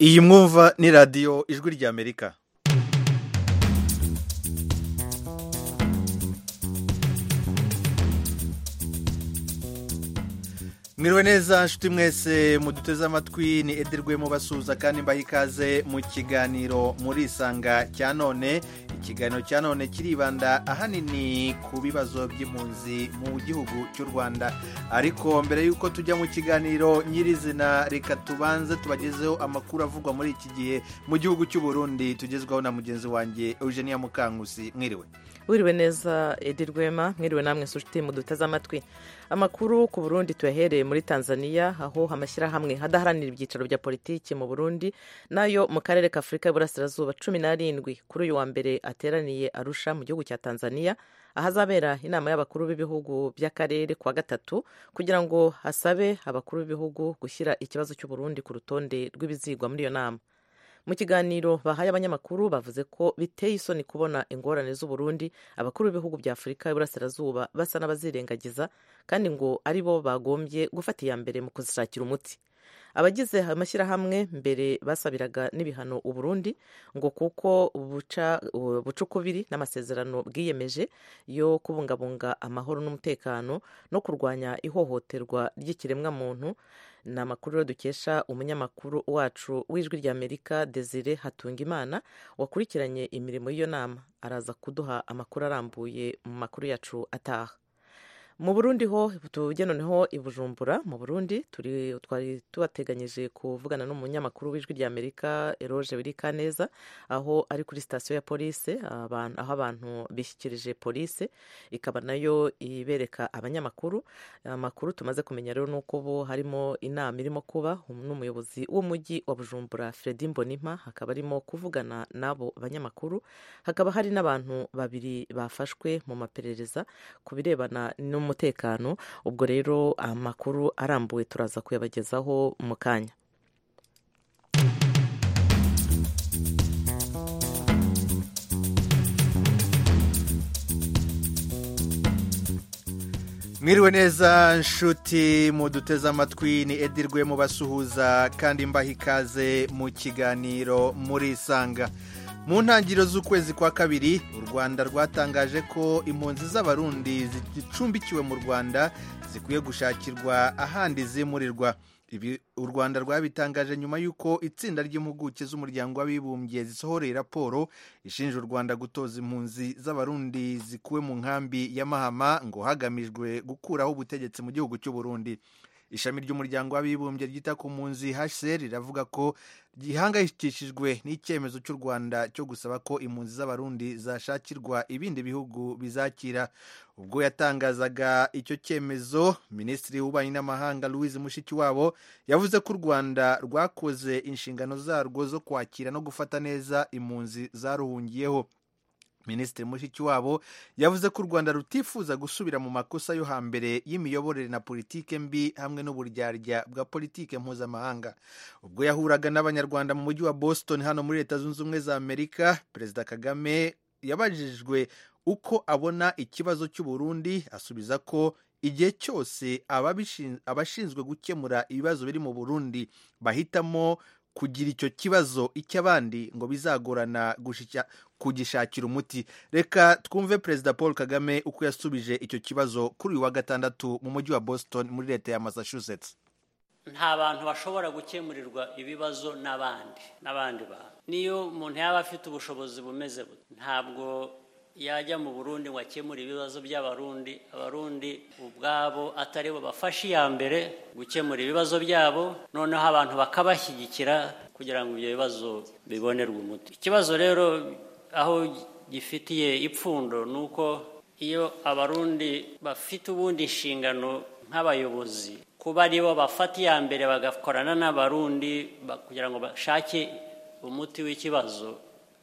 iyi mwumva ni radiyo ijwi ry'amerika mwiriwe neza nshuti mwese muduteze amatwi ni ederwemo basuhuza kandi mbaha ikaze mu kiganiro muri isanga cya none ikiganiro cya none kiribanda ahanini ku bibazo by'impunzi mu gihugu cy'u rwanda ariko mbere y'uko tujya mu kiganiro nyirizina reka tubanze tubagezeho amakuru avugwa muri iki gihe mu gihugu cy'u Burundi tugezwaho na mugenzi wanjye eugenia mukangusi mwiriwe wiriwe neza edi rwema mwiriwe namwe nshuti muduteze amatwi amakuru ku burundi tuyahereye muri tanzania aho amashyirahamwe adaharanira ibyicaro bya politiki mu burundi nayo mu karere ka afurika y'uburasirazuba cumi n'arindwi kuri uyu wa mbere ateraniye arusha mu gihugu cya tanzania ahazabera inama y'abakuru b'ibihugu by'akarere ku wa gatatu kugira ngo hasabe abakuru b'ibihugu gushyira ikibazo cy'uburundi ku rutonde rw'ibizigwa muri iyo nama mu kiganiro bahaye abanyamakuru bavuze ko biteye isoni kubona ingorane z'uburundi abakuru b'ibihugu bya afurika y'uburasirazuba basa n'abazirengagiza kandi ngo ari bo bagombye gufata iya mbere mu kuzishakira umuti abagize amashyirahamwe mbere basabiraga n'ibihano uburundi ngo kuko ubucukubiri n'amasezerano bwiyemeje yo kubungabunga amahoro n'umutekano no kurwanya ihohoterwa ry'ikiremwamuntu ni amakuru rero dukesha umunyamakuru wacu w'ijwi ry'amerika desire hatungimana wakurikiranye imirimo y'iyo nama araza kuduha amakuru arambuye mu makuru yacu ataha mu burundi ho tujye noneho i bujumbura mu burundi twari tubateganyije kuvugana n'umunyamakuru w'ijwi ry'amerika eroge wirika neza aho ari kuri sitasiyo ya polisi aho abantu bishyikirije polisi ikaba nayo ibereka abanyamakuru amakuru tumaze kumenya rero ni uko bo harimo inama irimo kuba n'umuyobozi w'umujyi wa bujumbura fredi mbonimpa hakaba arimo kuvugana n'abo banyamakuru hakaba hari n'abantu babiri bafashwe mu maperereza ku birebana no umutekano ubwo rero amakuru arambuye turaza kuyabagezaho mu kanya mwiriwe neza nshuti muduteze amatwi ni edirwe mubasuhuza kandi mbaha ikaze mu kiganiro muri isanga mu ntangiriro z'ukwezi kwa kabiri u rwanda rwatangaje ko impunzi z'abarundi zicumbikiwe mu rwanda zikwiye gushakirwa ahandi zimurirwa ibi u rwanda rwabitangaje nyuma y'uko itsinda ry'impuguke z'umuryango w'abibumbye zisohoreye raporo ishinja u rwanda gutoza impunzi z'abarundi zikuwe mu nkambi ya mahama ngo hagamijwe gukuraho ubutegetsi mu gihugu cy'u burundi ishami ry'umuryango w'abibumbye ryita ku mpunzi hcr riravuga ko gihangayikishijwe n'icyemezo cy'u rwanda cyo gusaba ko impunzi z'abarundi zashakirwa ibindi bihugu bizakira ubwo yatangazaga icyo cyemezo minisitiri w'ububanyi n'amahanga louise mushikiwabo yavuze ko u rwanda rwakoze inshingano zarwo zo kwakira no gufata neza impunzi zaruhungiyeho minisitiri mushikiwabo yavuze ko u rwanda rutifuza gusubira mu makosa yo hambere y'imiyoborere na politike mbi hamwe n'uburyarya bwa politike mpuzamahanga ubwo yahuraga n'abanyarwanda mu mujyi wa boston hano muri leta zunze ubumwe za amerika perezida kagame yabajijwe uko abona ikibazo cy'uburundi asubiza ko igihe cyose abashinzwe gukemura ibibazo biri mu burundi bahitamo kugira icyo kibazo icy'abandi ngo bizagorana kugishakira umuti reka twumve perezida paul kagame uko yasubije icyo kibazo kuri uyu wa gatandatu mu mujyi wa boston muri leta ya massachusetts nta bantu bashobora gukemurirwa ibibazo n'abandi n'abandi bantu niyo umuntu yaba afite ubushobozi bumeze bute ntabwo yajya mu burundi ngo akemure ibibazo by'abarundi abarundi ubwabo atari bo bafashe iya mbere gukemura ibibazo byabo noneho abantu bakabashyigikira kugira ngo ibyo bibazo bibonerwe umuti ikibazo rero aho gifitiye ipfundo ni uko iyo abarundi bafite ubundi inshingano nk'abayobozi kuba ari bo bafata iya mbere bagakorana n'abarundi kugira ngo bashake umuti w'ikibazo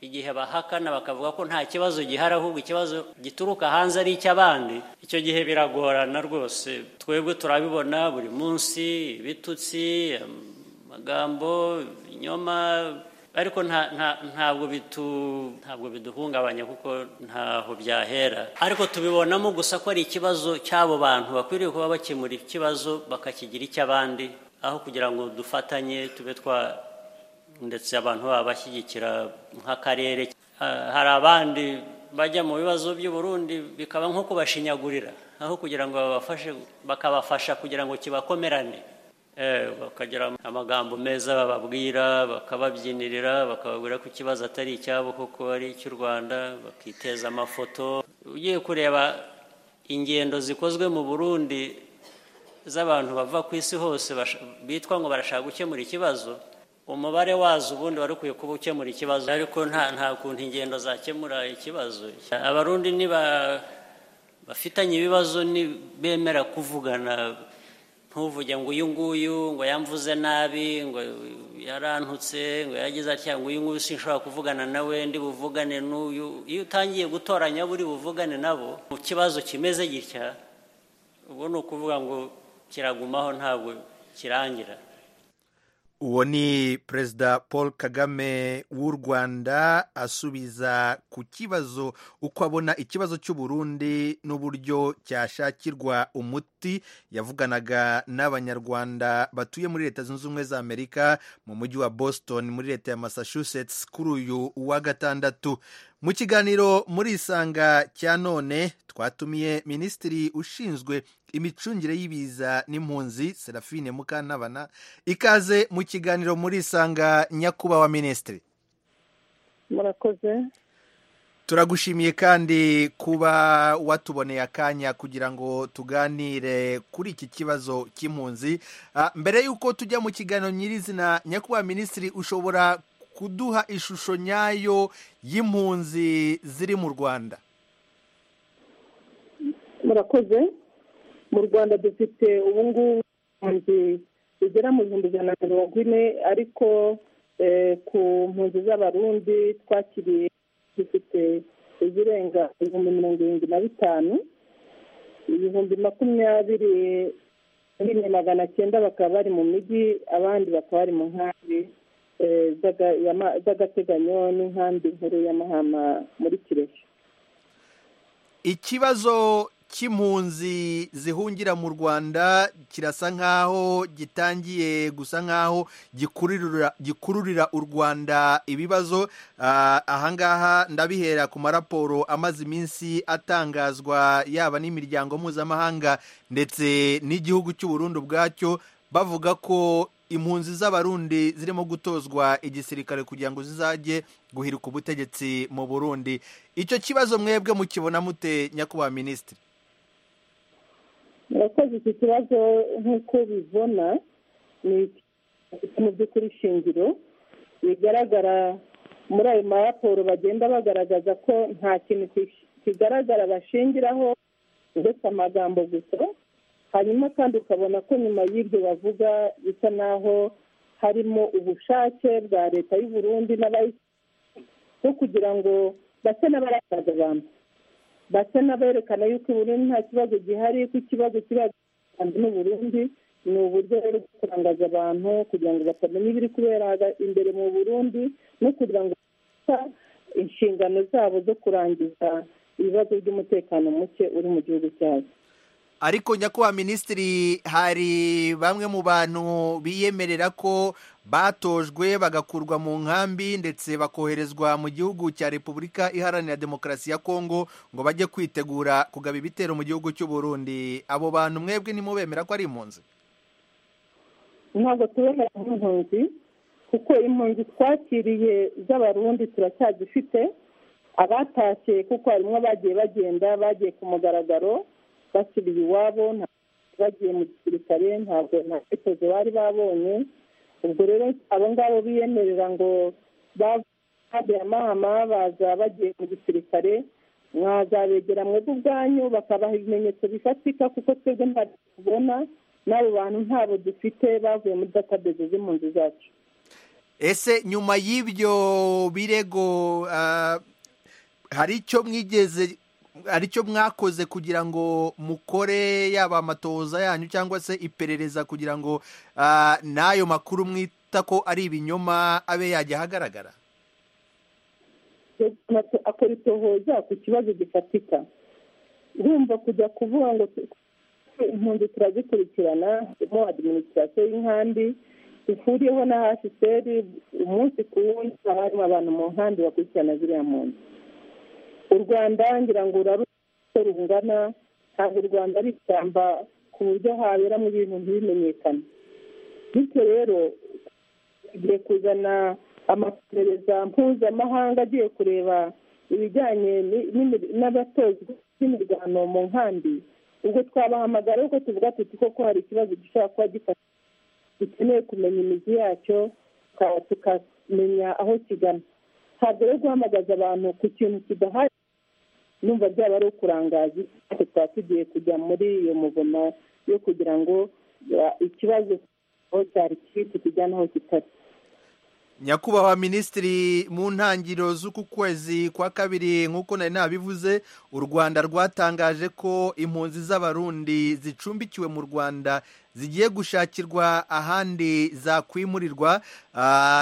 igihe bahakana bakavuga ko nta kibazo gihari ahubwo ikibazo gituruka hanze ari icy'abandi icyo gihe biragorana rwose twebwe turabibona buri munsi ibitutsi amagambo inyoma ariko ntabwo ntabwo biduhungabanya kuko ntaho byahera ariko tubibonamo gusa ko ari ikibazo cy'abo bantu bakwiriye kuba bakemura ikibazo bakakigira icy'abandi aho kugira ngo dufatanye tube twa ndetse abantu baba bashyigikira nk'akarere hari abandi bajya mu bibazo by'i Burundi bikaba nko kubashinyagurira aho kugira ngo babafashe bakabafasha kugira ngo kibakomerane bakagira amagambo meza bababwira bakababyinirira bakababwira ko ikibazo atari icyabo kuko ari icy'u rwanda bakiteza amafoto ugiye kureba ingendo zikozwe mu burundi z'abantu bava ku isi hose bitwa ngo barashaka gukemura ikibazo umubare wazo ubundi wari ukwiye kuba ukemura ikibazo ariko nta nta kuntu ingendo zakemura ikibazo abarundi bafitanye ibibazo bemera kuvugana ntuvuge ngo uyu nguyu ngo yamvuze nabi ngo yarantutse ngo yagize atya ngo uyu nguyu sinshobora kuvugana nawe ndi buvugane n'uyu iyo utangiye gutoranya abo uri buvugane nabo mu kibazo kimeze gitya ubu ni ukuvuga ngo kiragumaho ntabwo kirangira uwo ni perezida paul kagame w'u rwanda asubiza ku kibazo uko abona ikibazo cy'uburundi n'uburyo cyashakirwa umuti yavuganaga n'abanyarwanda batuye muri leta zunze ubumwe za amerika mu mujyi wa boston muri leta ya massachusetts kuri uyu wa gatandatu mu kiganiro muri isanga cya none twatumiye minisitiri ushinzwe imicungire y'ibiza n'impunzi serafine mukantabana ikaze mu kiganiro muri isanga nyakubahwa minisitiri murakoze turagushimiye kandi kuba watuboneye akanya kugira ngo tuganire kuri iki kibazo cy'impunzi mbere y'uko tujya mu kiganiro nyirizina nyakubahwa minisitiri ushobora kuduha ishusho nyayo y'impunzi ziri mu rwanda murakoze mu rwanda dufite ubu ngubu impunzi zigera mu bihumbi ijana na mirongo ine ariko ku mpunzi z'abarundi twakiriye dufite izirenga ibihumbi mirongo irindwi na bitanu ibihumbi makumyabiri n'ibihumbi magana cyenda bakaba bari mu mijyi abandi bakaba bari mu nkambi z'agateganyo n'inkambi nkuru y'amahama muri kirehe ikibazo cy'impunzi zihungira mu rwanda kirasa nk'aho gitangiye gusa nk'aho gikururira u rwanda ibibazo ahangaha ndabihera ku maraporo amaze iminsi atangazwa yaba n'imiryango mpuzamahanga ndetse n'igihugu cy'uburundi ubwacyo bavuga ko impunzi z'abarundi zirimo gutozwa igisirikare kugira ngo zizajye guhirika ubutegetsi mu burundi icyo kibazo mwebwe mukibona mute nyakubahwa minisitiri murakoze iki kibazo nk'uko bibona ni mu by'ukuri shingiro bigaragara muri ayo maraporo bagenda bagaragaza ko nta kintu kigaragara bashingiraho uretse amagambo gusa hanyuma kandi ukabona ko nyuma y'ibyo bavuga bisa naho harimo ubushake bwa leta y'u Burundi bwo kugira ngo base n'abarakaza abantu base n'aberekana yuko i Burundi nta kibazo gihari ko ikibazo kiba kandi n'u Burundi ni uburyo rero bwo kurangaza abantu kugira ngo batamenya ibiri kubera imbere mu Burundi no kugira ngo inshingano zabo zo kurangiza ibibazo by'umutekano muke uri mu gihugu cyabo ariko nyakubahwa minisitiri hari bamwe mu bantu biyemerera ko batojwe bagakurwa mu nkambi ndetse bakoherezwa mu gihugu cya repubulika iharanira demokarasi ya kongo ngo bajye kwitegura kugaba ibitero mu gihugu cy'u Burundi abo bantu mwebwe nimubemera ko ari impunzi ntabwo tubemera nk'impunzi kuko impunzi twakiriye z'abarundi turacyazifite abatashye kuko harimo abagiye bagenda bagiye ku mugaragaro basubiye iwabo bagiye mu gisirikare ntabwo nta myitozo bari babonye ubwo rero abo ngabo biyemerera ngo bavuye amahama baza bagiye mu gisirikare mwazabegera mwebwe ubwanyu bakabaha ibimenyetso bifatika kuko twebwe ntabwo tubona n'abo bantu ntabo dufite bavuye muri database z'impunzi zacu ese nyuma y'ibyo birego hari icyo mwigeze aricyo mwakoze kugira ngo mukore yaba amatoza yanyu cyangwa se iperereza kugira ngo n'ayo makuru mwita ko ari ibinyoma abe yajya ahagaragara akora itohoza ku kibazo gifatika urumva kujya kuvuga ngo impunzi turazikurikirana harimo adiminisitirasiyo y'inkambi ihuriyeho na hasiseri umunsi ku wundi haba harimo abantu mu nkambi bakurikirana ziriya mpunzi u rwanda ngira ngo uraruko rungana ntabwo u rwanda ari ishyamba ku buryo haberamo ibintu ntibimenyekane bityo rero tugiye kuzana amaperereza mpuzamahanga agiye kureba ibijyanye n'abatozwa n'imirwano mu nkambi ubwo twabahamagara ariko tuvuga tuti koko hari ikibazo gishobora kuba gifata dukeneye kumenya imizi yacyo tukamenya aho kigana ntabwo rero guhamagaza abantu ku kintu kidahari numva byaba ari ukurangaza tukaba tugiye kujya muri iyo muvuma yo kugira ngo ikibazo aho cyari kiri tukijyane aho kitari nyakubahwa minisitiri mu ntangiriro z'uku kwezi kwa kabiri nk'uko nari nabivuze u rwanda rwatangaje ko impunzi z'abarundi zicumbikiwe mu rwanda zigiye gushakirwa ahandi zakwimurirwa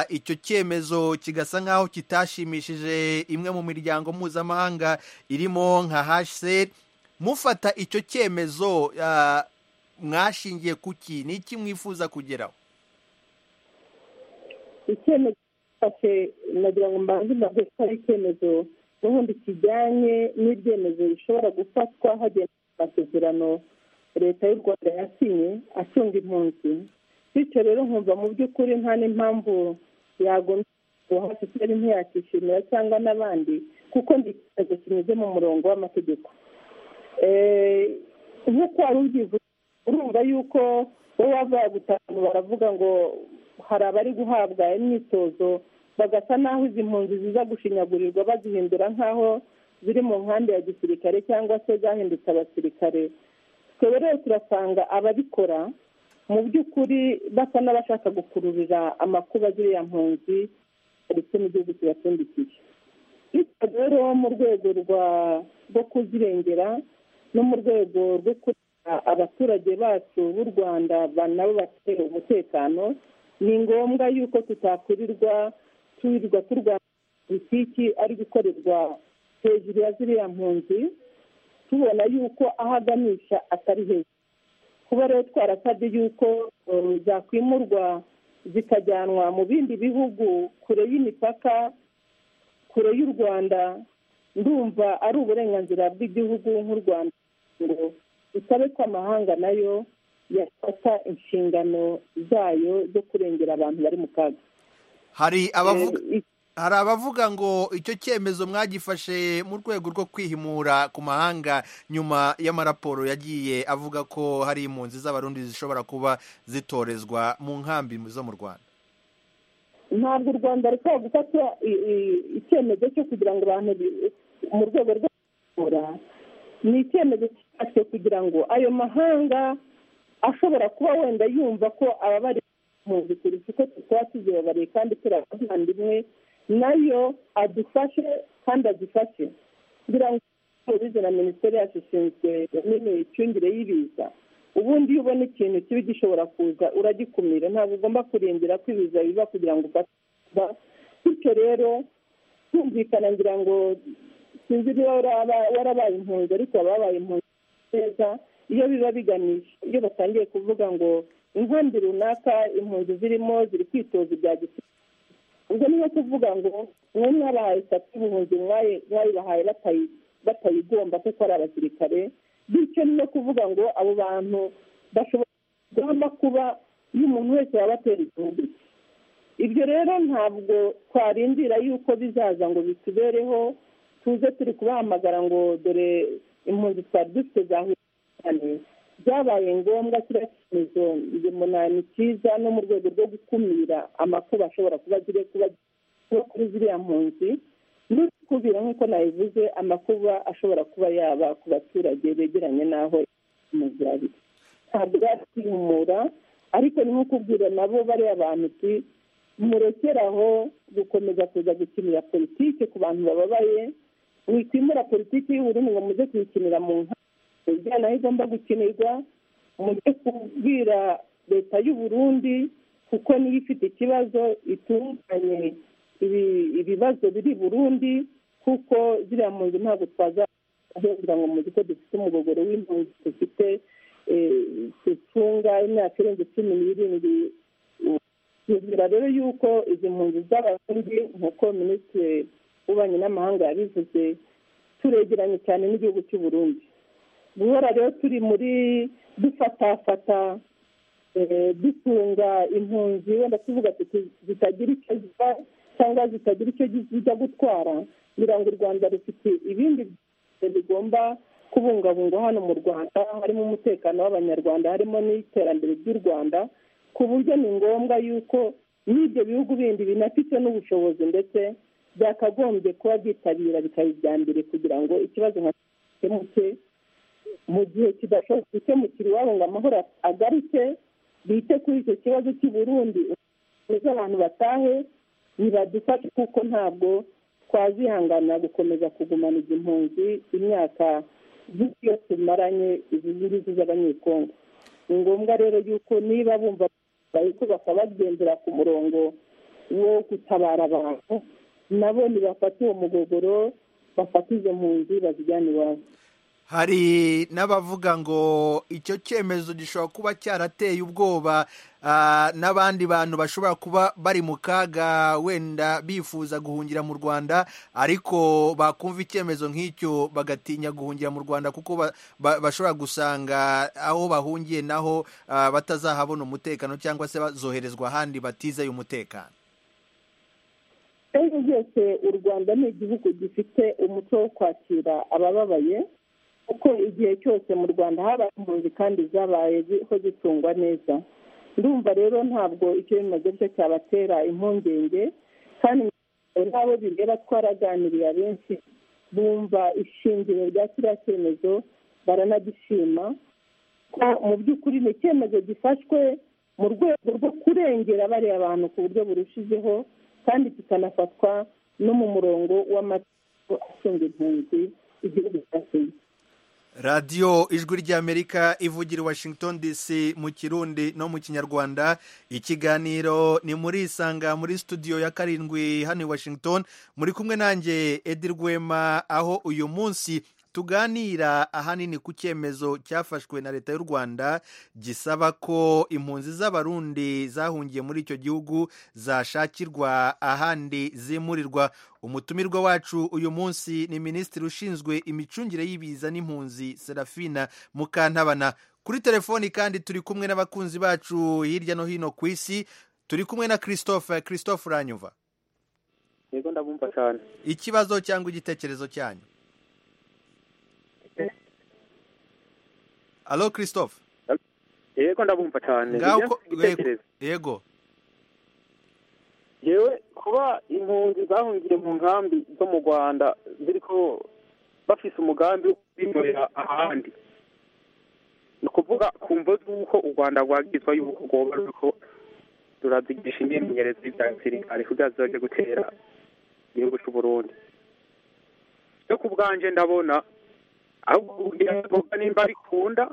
icyo cyemezo kigasa nk'aho kitashimishije imwe mu miryango mpuzamahanga irimo nka hasheri mufata icyo cyemezo mwashingiye kuki ni iki mwifuza kugeraho icyemezo gifashe nagira ngo mbanze mbaze ko ari icyemezo n'ubundi kijyanye n'ibyemezo bishobora gufatwa hagendewe ku masezerano leta y'u rwanda yasinye acunga impunzi bityo rero nkumva mu by'ukuri nta n'impamvu yagombye ngo hasiteri ntiyakishimira cyangwa n'abandi kuko ndi ikibazo kinyuze mu murongo w'amategeko nk'uko wari ubyivuze urumva yuko wowe wava gutanu baravuga ngo hari abari guhabwa imyitozo bagasa n'aho izi mpunzi ziza gushinyagurirwa bazihindura nk'aho ziri mu nkambi ya gisirikare cyangwa se zahindutse abasirikare twebwe rero turasanga ababikora mu by'ukuri basa n'abashaka gukururira amakuba ziriya mpunzi ndetse n'igihugu kibatsindikiye bityo rero mu rwego rwo kuzirengera no mu rwego rwo kugira abaturage bacu b'u rwanda nabo bafite umutekano ni ngombwa yuko tutakurirwa turirwa turwanya politiki ari gukorerwa hejuru ya ziriya mpunzi tubona yuko aho aganisha atari hejuru kuba rero twarasabye yuko zakwimurwa zikajyanwa mu bindi bihugu kure y'imipaka kure y'u rwanda ndumva ari uburenganzira bw'igihugu nk'u rwanda ngo dusabe ko amahanga nayo yafata inshingano zayo zo kurengera abantu bari mu kaga hari abavuga hari abavuga ngo icyo cyemezo mwagifashe mu rwego rwo kwihimura ku mahanga nyuma y'amaraporo yagiye avuga ko hari impunzi z'abarundi zishobora kuba zitorezwa mu nkambi zo mu rwanda ntabwo u rwanda rukaba gufata icyemezo cyo kugira ngo abantu mu rwego rwo kwihimura ni icyemezo cyafashwe kugira ngo ayo mahanga ashobora kuba wenda yumva ko ababari impunzi kurusha uko tukaba tuzibabariye kandi turabavandimwe nayo adufashe kandi adufashe kugira ngo tubize na minisiteri yacu ishinzwe n'imicungire y'ibiza ubundi iyo ubona ikintu kibi gishobora kuza uragikumira ntabwo ugomba kurindira ko ibiza biba kugira ngo ufate bityo rero tumvikana ngira ngo sinzi niba warabaye impunzi ariko ababaye impunzi neza iyo biba biganisha iyo batangiye kuvuga ngo inkambi runaka impunzi zirimo ziri kwitoza ibya gisirikare ubwo niyo kuvuga ngo mwe mwabahaye sati y'ubuhunzi mwayibahaye batayigomba kuko ari abasirikare bityo niyo kuvuga ngo abo bantu bashobora kugahamo kuba y'umuntu wese waba atera igihugu ibyo rero ntabwo twarindira yuko bizaza ngo bitubereho tuze turi kubahamagara ngo dore impunzi twari dufite zahuye cyane byabaye ngombwa kiriya cyemezo ni cyiza no mu rwego rwo gukumira amakuba ashobora kuba ziri kuba kuri ziriya mpunzi n'ukubira nk'uko nabivuze amakuba ashobora kuba yaba ku baturage begeranye n'aho impunzi ari ntabwo byakwihumura ariko ni nko kubwira nabo bariya bantu uti murekeraho gukomeza kuza gukinira politiki ku bantu bababaye wikwimura politiki y'uburundi ngo muze kuyikinira mu nka ibijyana aho igomba gukinirwa mujye kubwira leta y'u Burundi kuko niyo ifite ikibazo itunganye ibibazo biri burundi kuko ziriya mpunzi ntabwo twaza ahembwa ngo muzi ko dufite umugogoro w'impunzi dufite zitunga imyaka irenze cumi n'irindwi twizera rero yuko izi mpunzi z'abarundi nk'uko minisitiri w'ububanyi n'amahanga yabivuze turegeranye cyane n'igihugu cy'u Burundi guhora rero turi muri dufatafata dutunga impunzi wenda tuvuga tuti zitagira icyo ziva cyangwa zitagira icyo zijya gutwara ngira ngo u rwanda rufite ibindi bigomba kubungabungwa hano mu rwanda harimo umutekano w'abanyarwanda harimo n'iterambere ry'u rwanda ku buryo ni ngombwa yuko n'ibyo bihugu bindi binafite n'ubushobozi ndetse byakagombye kuba byitabira bikaba ibya mbere kugira ngo ikibazo nka gikemuke mu gihe kidashobora gukemukira iwabo ngo amahoro agaruke bite kuri icyo kibazo cy'i Burundi abantu batahe ntibadufashe kuko ntabwo twazihanganira gukomeza kugumana izi mpunzi imyaka z'iyo tumaranye izi ngizi z'abanyekongo ni ngombwa rero yuko niba bumva ko bakabagendera ku murongo wo gutabara abantu nabo ntibafate uwo mugogoro bafate izo mpunzi bazijyane iwabo hari n'abavuga ngo icyo cyemezo gishobora kuba cyarateye ubwoba n'abandi bantu bashobora kuba bari mu kaga wenda bifuza guhungira mu rwanda ariko bakumva icyemezo nk'icyo bagatinya guhungira mu rwanda kuko bashobora gusanga aho bahungiye naho batazahabona umutekano cyangwa se bazoherezwa ahandi batizeye umutekano ibyo byose u rwanda ni igihugu gifite umuco wo kwakira abababaye kuko igihe cyose mu rwanda habaye impunzi kandi zabayeho zitungwa neza ndumva rero ntabwo icyo bimaze byo cyabatera impungenge kandi n'abo bireba twaraganiriye abenshi bumva ishingiro rya kiriya cyemezo baranagishima ko mu by'ukuri ni icyemezo gifashwe mu rwego rwo kurengera bariya abantu ku buryo burushijeho kandi kikanafatwa no mu murongo w'amategeko ashinga impunzi igihugu cyashinzwe radiyo ijwi ry'amerika ivugira washington dc mu kirundi no mu kinyarwanda ikiganiro ni muri isanga muri studio ya karindwi hano i washington muri kumwe nanjye edi rwema aho uyu munsi tuganira ahanini ku cyemezo cyafashwe na leta y'u rwanda gisaba ko impunzi z'abarundi zahungiye muri icyo gihugu zashakirwa ahandi zimurirwa umutumirwa wacu uyu munsi ni minisitiri ushinzwe imicungire y'ibiza n'impunzi serafina mukantabana kuri telefoni kandi turi kumwe n'abakunzi bacu hirya no hino ku isi turi kumwe na christophe christophe uranyuva yego ndabumva cyane ikibazo cyangwa igitekerezo cyanyu alo christophe yego ndabumva cyane yego yewe kuba impunzi zahungiye mu nkambi zo mu rwanda ziri ko bafise umugambi wo kwimurira ahandi ni ukuvuga ku mvo z'uko u rwanda rwagizwa y'uko rwoba ruriko rurazigisha imyimenyerezo y'ibya gisirikare kugira zizajye gutera igihugu cy'u burundi yo ku bwanje ndabona ahubwo kugira nimba bikunda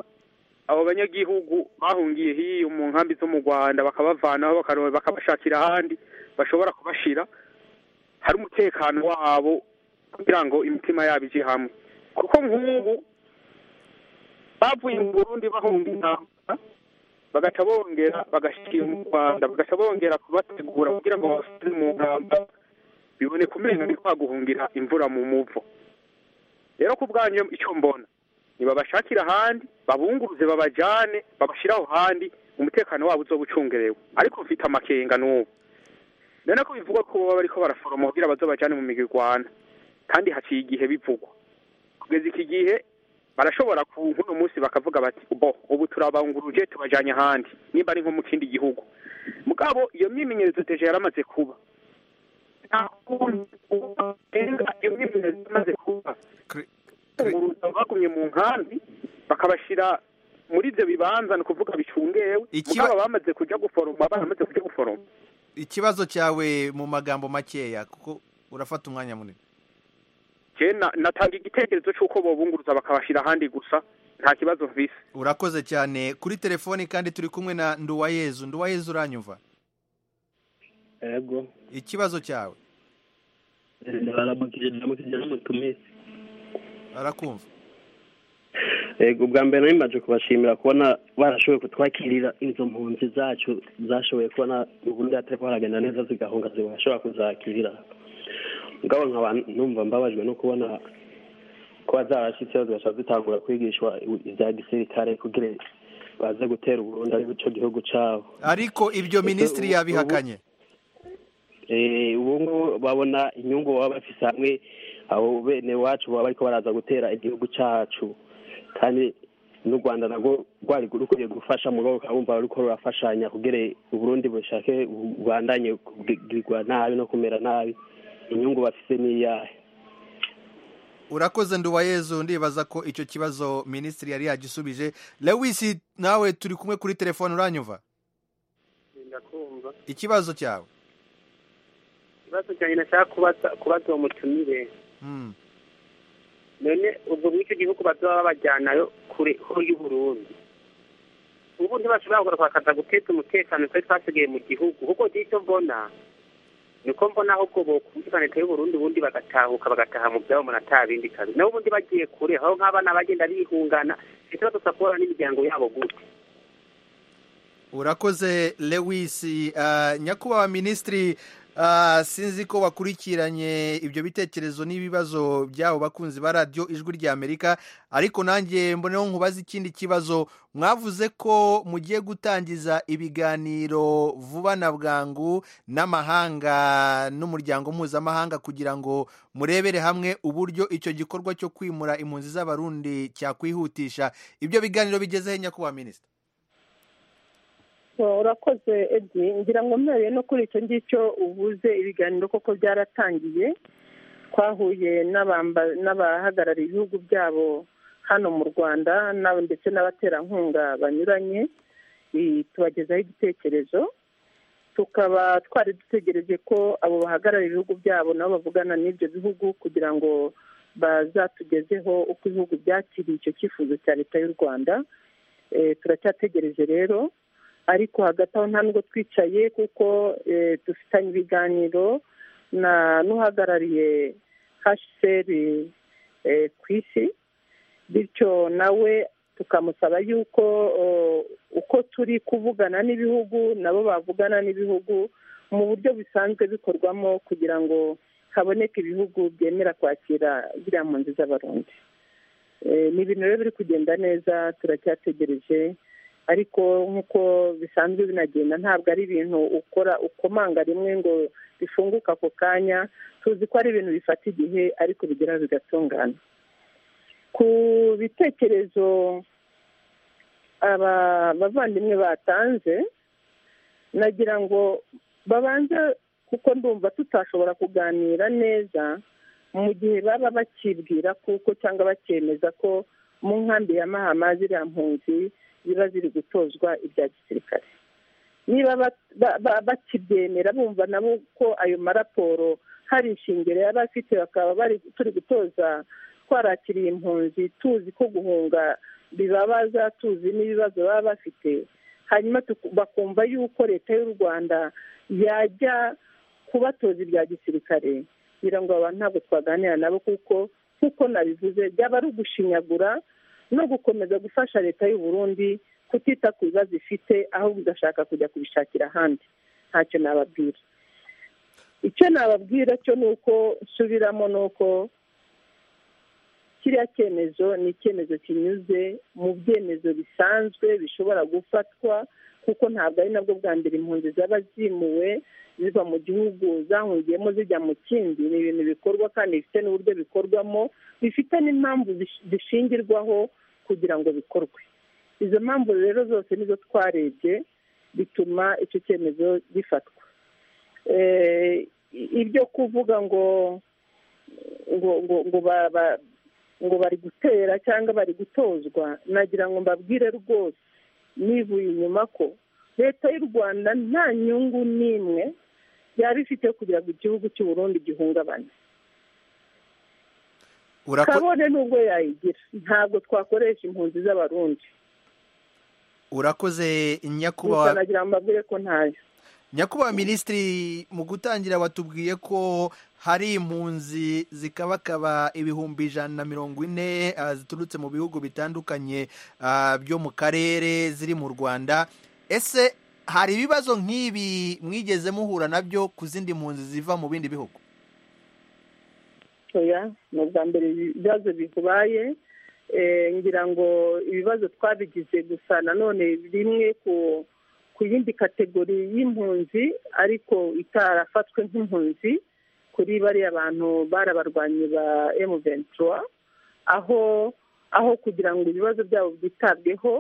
abo banyagihugu bahungiye hiyo mu nkambi zo mu rwanda bakabavanaho bakabashakira ahandi bashobora kubashira hari umutekano wabo kugira ngo imitima yabo ije hamwe kuko nk'ubu bavuye mu burundi bahunga intambara bagaca bongera bagashyira mu rwanda bagaca bongera kubategura kugira ngo babasubize mu ntambara biboneka umenya ni guhungira imvura mu muvo rero ku bwanyu icyo mbona ntibabashakire ahandi babunguruze babajyane babashyiraho ahandi umutekano wabo uzoba ucungerewe ariko mfite amakenga n'ubu none ko bivugwa ko baba bariko baraforoma kugira bazo bajyane mu migirwana kandi haciye igihe bivugwa kugeza iki gihe barashobora ku nk'uno munsi bakavuga bati bo ubu turabanguruje tubajyanye ahandi nimba ari nko mu kindi gihugu mugabo iyo myimenyerezo teje yaramaze kuba bagumye mu nkambi bakabashyira muri ibyo bibanza ni ukuvuga bicungewe mugabo bamaze kujya guforoma baramaze kujya guforoma ikibazo cyawe mu magambo makeya kuko urafata umwanya munini natanga igitekerezo cy'uko bobunguruza bakabashyira ahandi gusa nta kibazo mvise urakoze cyane kuri telefoni kandi turi kumwe na nduwayezu nduwayezu uranyumva yego ikibazo cyawe baramukije n'umutumisi barakumva yego ubwa mbere nari maje kubashimira kubona barashoboye kutwakirira izo mpunzi zacu zashoboye kubona ubundi hatari haragenda neza zigahunga zibashobora kuzakirira mugabo nkaba numva mbabajwe no kubona kuba zarashyitseho zigashobora zitangura kwigishwa ibya gisirikare kugira baze gutera uburundi ari cyo gihugu cyabo ariko ibyo minisitiri ubu- yabihakanye Eh, ubu ngubu babona inyungu baba bafise hamwe abo bene wacu baba bariko baraza gutera igihugu cacu kandi n'u rwanda narwo rwari rukwiye gufasha mu rwego rukaba ruko rurafashanya kugira uburundi bushake bubandanye kugirwa nabi no kumera nabi inyungu bafise n'iyahe urakoze nduwayezu ndibaza ko icyo kibazo minisitiri yari yagisubije lewisi nawe turi kumwe kuri telefone uranyumva ndakumva ikibazo cyawe ikibazo cyanjye nashaka kubaza kubaza uwo mutumire Mm. none ubwo muri icyo gihugu bazoba babajyanayo kure ho y'uburundi ubu ntibashobora kugura kwakaza guteza umutekano twari twasigaye mu gihugu kuko icyo mbona niko mbona ahubwo bokubwira leta y'uburundi ubundi bagatahuka bagataha mu byabo umuntu atabindi kabi nabo ubundi bagiye kure aho nk'abana bagenda bihungana ndetse badusapora n'imiryango yabo gute urakoze lewisi Ah, nyakubahwa minisitiri ah, sinzi ko wakurikiranye ibyo bitekerezo n'ibibazo byabo bakunzi ba radiyo ijwi ry'amerika ariko nanjye mboneho nkubaze ikindi kibazo mwavuze ko mugiye gutangiza ibiganiro vuba na bwangu n'amahanga n'umuryango mpuzamahanga kugira ngo murebere hamwe uburyo icyo gikorwa cyo kwimura impunzi z'abarundi cyakwihutisha ibyo biganiro bigezeho nyakubahwa minisitiri urakoze edi ngira ngo mweruye no kuri icyo ngicyo ubuze ibiganiro koko byaratangiye twahuye n'abamba- n'abahagarariye ibihugu byabo hano mu rwanda n'aba- ndetse n'abaterankunga banyuranye i- tubagezaho igitekerezo tukaba twari dutegereje ko abo bahagarariye ibihugu byabo nabo bavugana n'ibyo bihugu kugira ngo bazatugezeho uko ibihugu byakiriye icyo cyifuzo cya leta y'u rwanda Eh, turacyategereje rero ariko hagati aho nta nubwo twicaye kuko eh, dufitanye ibiganiro na n'uhagarariye hasheri ku isi bityo nawe tukamusaba yuko eh, uko turi kuvugana n'ibihugu nabo bavugana n'ibihugu mu buryo bisanzwe bikorwamo kugira ngo haboneke ibihugu byemera kwakira ziriya mpunzi z'abarundi Eh, ni ibintu rero biri kugenda neza turacyategereje ariko nk'uko bisanzwe binagenda ntabwo ari ibintu ukora ukomanga rimwe ngo bifunguke ako kanya tuzi ko ari ibintu bifata igihe ariko bigera bigatungana ku bitekerezo aba bavandimwe batanze nagira ngo babanze kuko ndumva tutashobora kuganira neza mu gihe baba bakibwira kuko cyangwa bakemeza ko mu nkambi ya mahama ziriya mpunzi ziba ziri gutozwa ibya gisirikare niba ba- ba- ba- bakibyemera bumva nabo ko ayo maraporo hari ishingiro yaba afite bakaba bari turi gutoza twarakiriye impunzi tuzi ko guhunga bibabaza tuzi n'ibibazo baba bafite hanyuma tuku- bakumva yuko leta y'u rwanda yajya kubatoza ibya gisirikare ngira ngo abantu ntabwo twaganira nabo kuko nk'uko nabivuze byaba ari ugushinyagura no gukomeza gufasha leta y'u Burundi kutita ku bibazo ifite ahubwo igashaka kujya kubishakira ahandi ntacyo nababwira icyo nababwira cyo ni uko nsubiramo ni uko kiriya cyemezo ni icyemezo kinyuze mu byemezo bisanzwe bishobora gufatwa kuko ntabwo ari nabwo bwa mbere impunzi zaba zimuwe ziva mu gihugu zahungiyemo zijya mu kindi ni ibintu bikorwa kandi bifite n'uburyo bikorwamo bifite n'impamvu bish- bishingirwaho kugira ngo bikorwe izo mpamvu rero zose nizo twarebye bituma icyo cyemezo gifatwa Eh, i- ibyo kuvuga ngo ngo ngo ngo ba- ba- ngo bari gutera cyangwa bari gutozwa nagira ngo mbabwire rwose nivuye inyuma ko leta y'u rwanda nta nyungu n'imwe yaba ifite yo kugira ngo igihugu cy'u Burundi gihungabane Urako- kabone n'ubwo yayigira ntabwo twakoresha impunzi z'abarundi urakoze gusa nyakubahwa nagira ngo mbabwire ko ntayo nyakubahwa minisitiri mu gutangira batubwiye ko hari impunzi zikabakaba ibihumbi ijana na mirongo ine ah, ziturutse mu bihugu bitandukanye ah, byo mu karere ziri mu rwanda ese hari ibibazo nk'ibi mwigeze muhura nabyo ku zindi mpunzi ziva mu bindi bihugu oya ni ubwa mbere ibibazo bihubaye Eh, ngira ngo ibibazo twabigize gusa nanone rimwe ku ku yindi kategori y'impunzi ariko itarafatwe nk'impunzi kuri bariya bantu barabarwanyi ba M23 aho aho kugira ngo ibibazo byabo byitabweho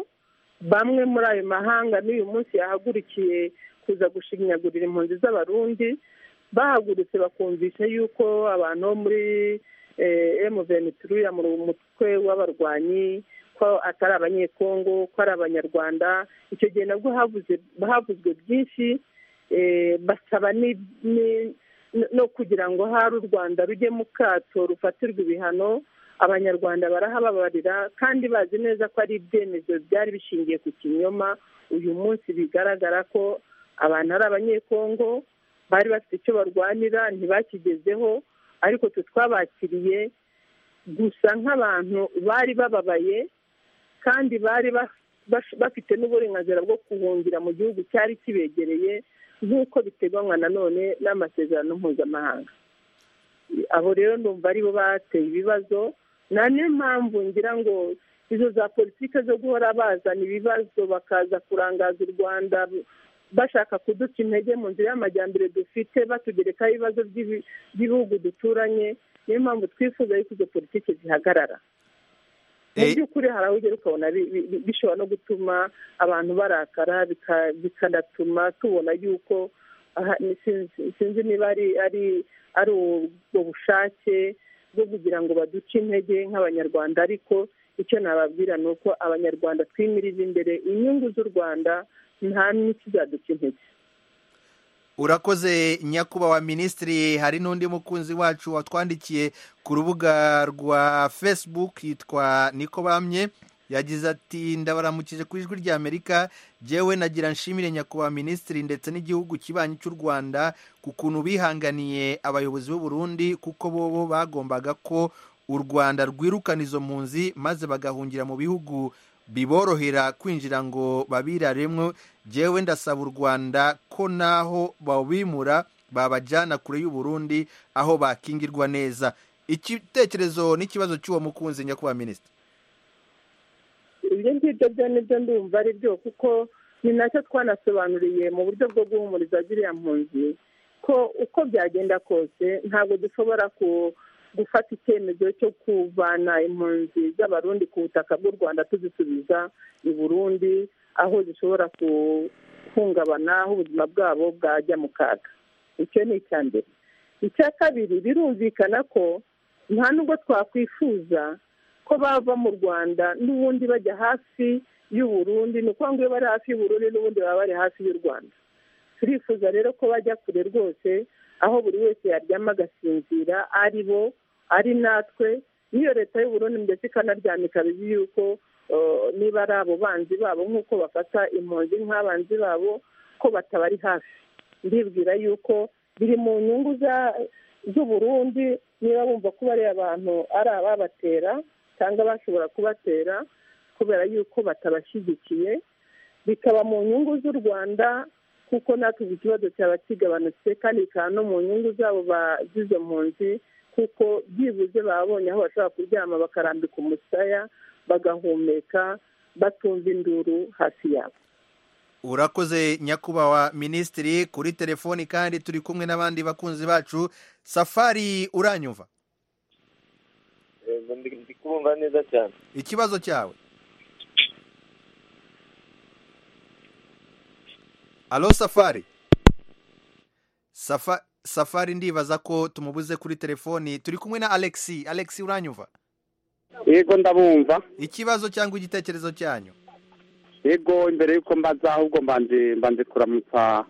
bamwe muri ayo mahanga n'uyu munsi yahagurukiye kuza gushinyagurira impunzi z'abarundi bahagurutse bakumvisha yuko abantu bo muri emuveni turuya mu mutwe w'abarwanyi ko atari abanyekongo ko ari abanyarwanda icyo gihe nabwo havuze- havuzwe byinshi eh, basaba ni- ni- no kugira ngo hari u rwanda rujye mu kato rufatirwa ibihano abanyarwanda barahababarira kandi bazi neza ko ari ibyemezo byari bishingiye ku kinyoma uyu munsi bigaragara ko abantu ari abanyekongo bari bafite icyo barwanira ntibakigezeho ariko twe twabakiriye gusa nk'abantu bari bababaye kandi bari ba- bas- bafite n'uburenganzira bwo guhungira mu gihugu cyari kibegereye nk'uko biteganywa nanone n'amasezerano mpuzamahanga abo rero ndumva aribo bateye ibibazo nta niyo mpamvu ngira ngo izo za politiki zo guhora bazana ibibazo bakaza kurangaza u rwanda bashaka kuduca intege mu nzira y'amajyambere dufite batugerekaho ibibazo by'ibi- by'ibihugu duturanye niyo mpamvu twifuza yuko izo politiki zihagarara mu Eh, by'ukuri hari aho ugera ukabona bi- bi- bi- bishobora no gutuma abantu barakara bika- bikanatuma tubona yuko aha, ni- sinzi- sinzi niba ari ari ari ubwo bushake bwo kugira ngo baduce intege nk'abanyarwanda ariko icyo nababwira ni uko abanyarwanda twimirije imbere inyungu z'u rwanda nta n'ikizaduca intege urakoze nyakubahwa minisitiri hari n'undi mukunzi wacu watwandikiye ku rubuga rwa facebook yitwa niko bamye yagize ati ndabaramukije ku ijwi rya amerika jyewe nagira nshimire nyakubahwa minisitiri ndetse n'igihugu kibanyi cy'u rwanda ku kuntu bihanganiye abayobozi b'u Burundi kuko bobo bagombaga ko u rwanda rwirukana izo mpunzi maze bagahungira mu bihugu biborohera kwinjira ngo babiraremwe jyewe ndasaba u rwanda ko naho babimura babajyana kure y'u Burundi aho bakingirwa neza igitekerezo n'ikibazo cy'uwo mukunzi nyakubahwa minisitiri ibyo ngibyo byo nibyo ndumva ari byo kuko ni nacyo twanasobanuriye mu buryo bwo guhumuriza ziriya mpunzi ko uko byagenda kose ntabwo dushobora ku- gufata icyemezo cyo kuvana impunzi z'abarundi ku butaka bw'u rwanda tuzisubiza i burundi aho zishobora guhungabana aho ubuzima bwabo bwajya mu kaga icyo ni icya mbere icya kabiri birumvikana ko nta nubwo twakwifuza ko bava mu rwanda n'ubundi bajya hafi y'u Burundi ni ukuvuga ngo iyo bari hafi y'u Burundi n'ubundi baba bari hafi y'u rwanda turifuza rero ko bajya kure rwose aho buri wese yaryama agasinzira ari bo ari natwe n'iyo leta y'u Burundi ndetse ikanaryama ikaba izi yuko eh, niba ari abo banzi babo nk'uko bafata impunzi nk'abanzi babo ko batabari hafi ndibwira yuko biri mu nyungu za- z'u Burundi niba bumva ko bariya abantu ari ababatera cyangwa bashobora kubatera kubera yuko batabashyigikiye bikaba mu nyungu z'u rwanda kuko natwe ubwo ikibazo cyaba kigabanutse kandi bikaba no mu nyungu zabo bagize mpunzi kuko byibuze babonye aho bashobora kuryama bakarambika umusaya bagahumeka batumva induru hafi yabo urakoze nyakubahwa minisitiri kuri telefoni kandi turi kumwe n'abandi bakunzi bacu safari uranyumva ndi kubumva neza cyane ikibazo cyawe alo safari Safa- safari ndibaza ko tumubuze kuri telefoni turi kumwe na alexi alexi uranyumva yego ndabumva ikibazo cyangwa igitekerezo cyanyu yego imbere y'uko mbaza ahubwo mbanze mbanze kuramutsa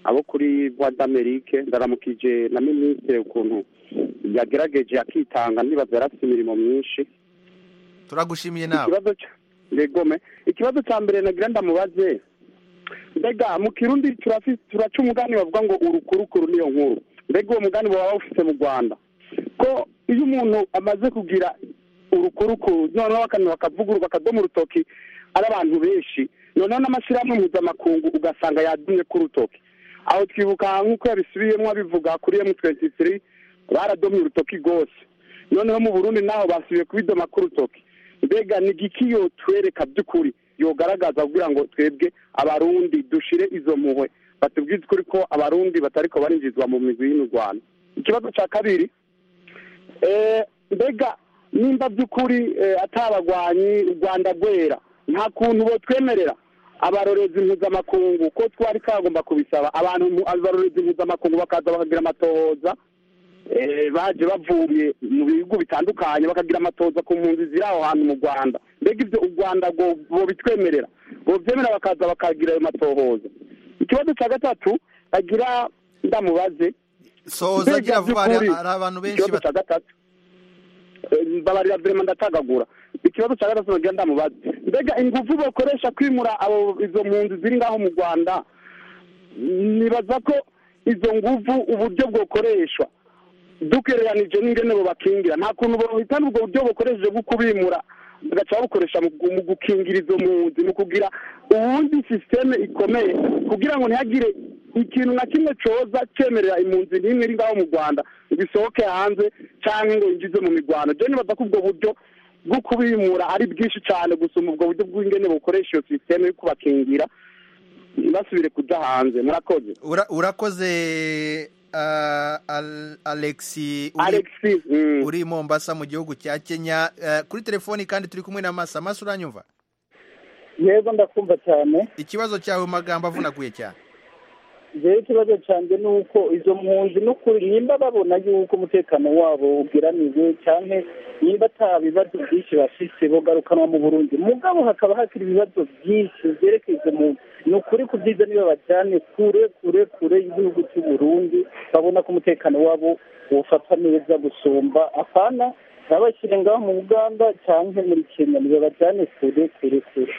abo kuri bwa d'Amerique ndaramukije na minisitiri ukuntu yagerageje akitanga ndibaza yari afite imirimo myinshi turagushimiye nawe ikibazo cya yego me ikibazo cya mbere nagira ndamubaze mbega mu kirundi turafi- turaca umugani bavuga ngo urukurukuru niyo nkuru mbega uwo mugani baba bawufite mu rwanda ko iyo umuntu amaze kugira urukurukuru noneho akantu bakavugurura akadomo urutoki ari abantu benshi noneho n'amashyirahamwe mpuzamakungu ugasanga yadumye ku rutoki aho twibuka nk'uko yabisubiyemo abivuga kuri emu twenti tiri baradomye urutoki rwose noneho mu burundi naho basubiye kubidoma ku rutoki mbega ni igiki yotwereka by'ukuri yogaragaza kugira ngo twebwe abarundi dushire izo mpuhwe batubwize ukuri ko abarundi batariko barinjizwa mu migwi y'imirwano ikibazo cya kabiri Eh, mbega nimba by'ukuri eh, atabagwanyi u rwanda rwera nta kuntu botwemerera abarorezi mpuzamakungu ko twari kagomba kubisaba abantu mu- abarorezi mpuzamakungu bakaza bakagira amatohoza eh, baje bavuye mu bihugu bitandukanye bakagira amatohoza ku mpunzi ziri aho hantu mu rwanda mbega ibyo u rwanda rwo- bobitwemerera bobyemera bakaza bakagira ayo matohoza ikibazo cya gatatu bagira ndamubaze sohoza agira vuba hari By'ukuri, hari abantu benshi ikibazo cya gatatu Eh, mbabarira vrema ndatagagura ikibazo cya gatatu nagira ndamubaza mbega ingufu bakoresha kwimura abo izo mpunzi ziri ngaho mu rwanda nibaza ko izo nguvu uburyo bwokoreshwa dukereranije n'ingene bo bakingira nta kuntu bohitana ubwo buryo bukoresheje bwo kubimura bagaca babukoresha mu gu- mu gukingira izo mpunzi mu kugira ubundi sisiteme ikomeye kugira ngo ntihagire ikintu na kimwe coza cemerera impunzi n'imwe iri ngaho mu rwanda ngo isohoke hanze canke ngo yinjize mu mirwano je nibaza ko ubwo buryo bwo kubimura ari bwinshi cane gusumba ubwo buryo bw'ingene bukoresha iyo sisiteme yo kubakingira basubire kuja hanze murakoze Ura- urakoze ah, Al- alexi uri- alexis mm. uri i mombasa mu gihugu cya kenya Eh, kuri telefoni kandi turi kumwe na masa masa uranyumva yego ndakumva cyane ikibazo cyawe mu magambo avunaguye cyane rero ikibazo cyanjye ni uko izo mpunzi n'ukuri nimba babona yuko umutekano wabo ugeramiwe cyane nimba ata bibazo byinshi bafite bogarukanwa mu burundi mugabo hakaba hakiri ibibazo byinshi byerekeye izo mpunzi ni ukuri kubyiza niba bajyane kure kure kure y'igihugu cy'u Burundi babona ko umutekano wabo ufatwa neza gusumba apana nabashyire ngaho mu uganda cyangwa muri kenya niba bajyane kure kure kure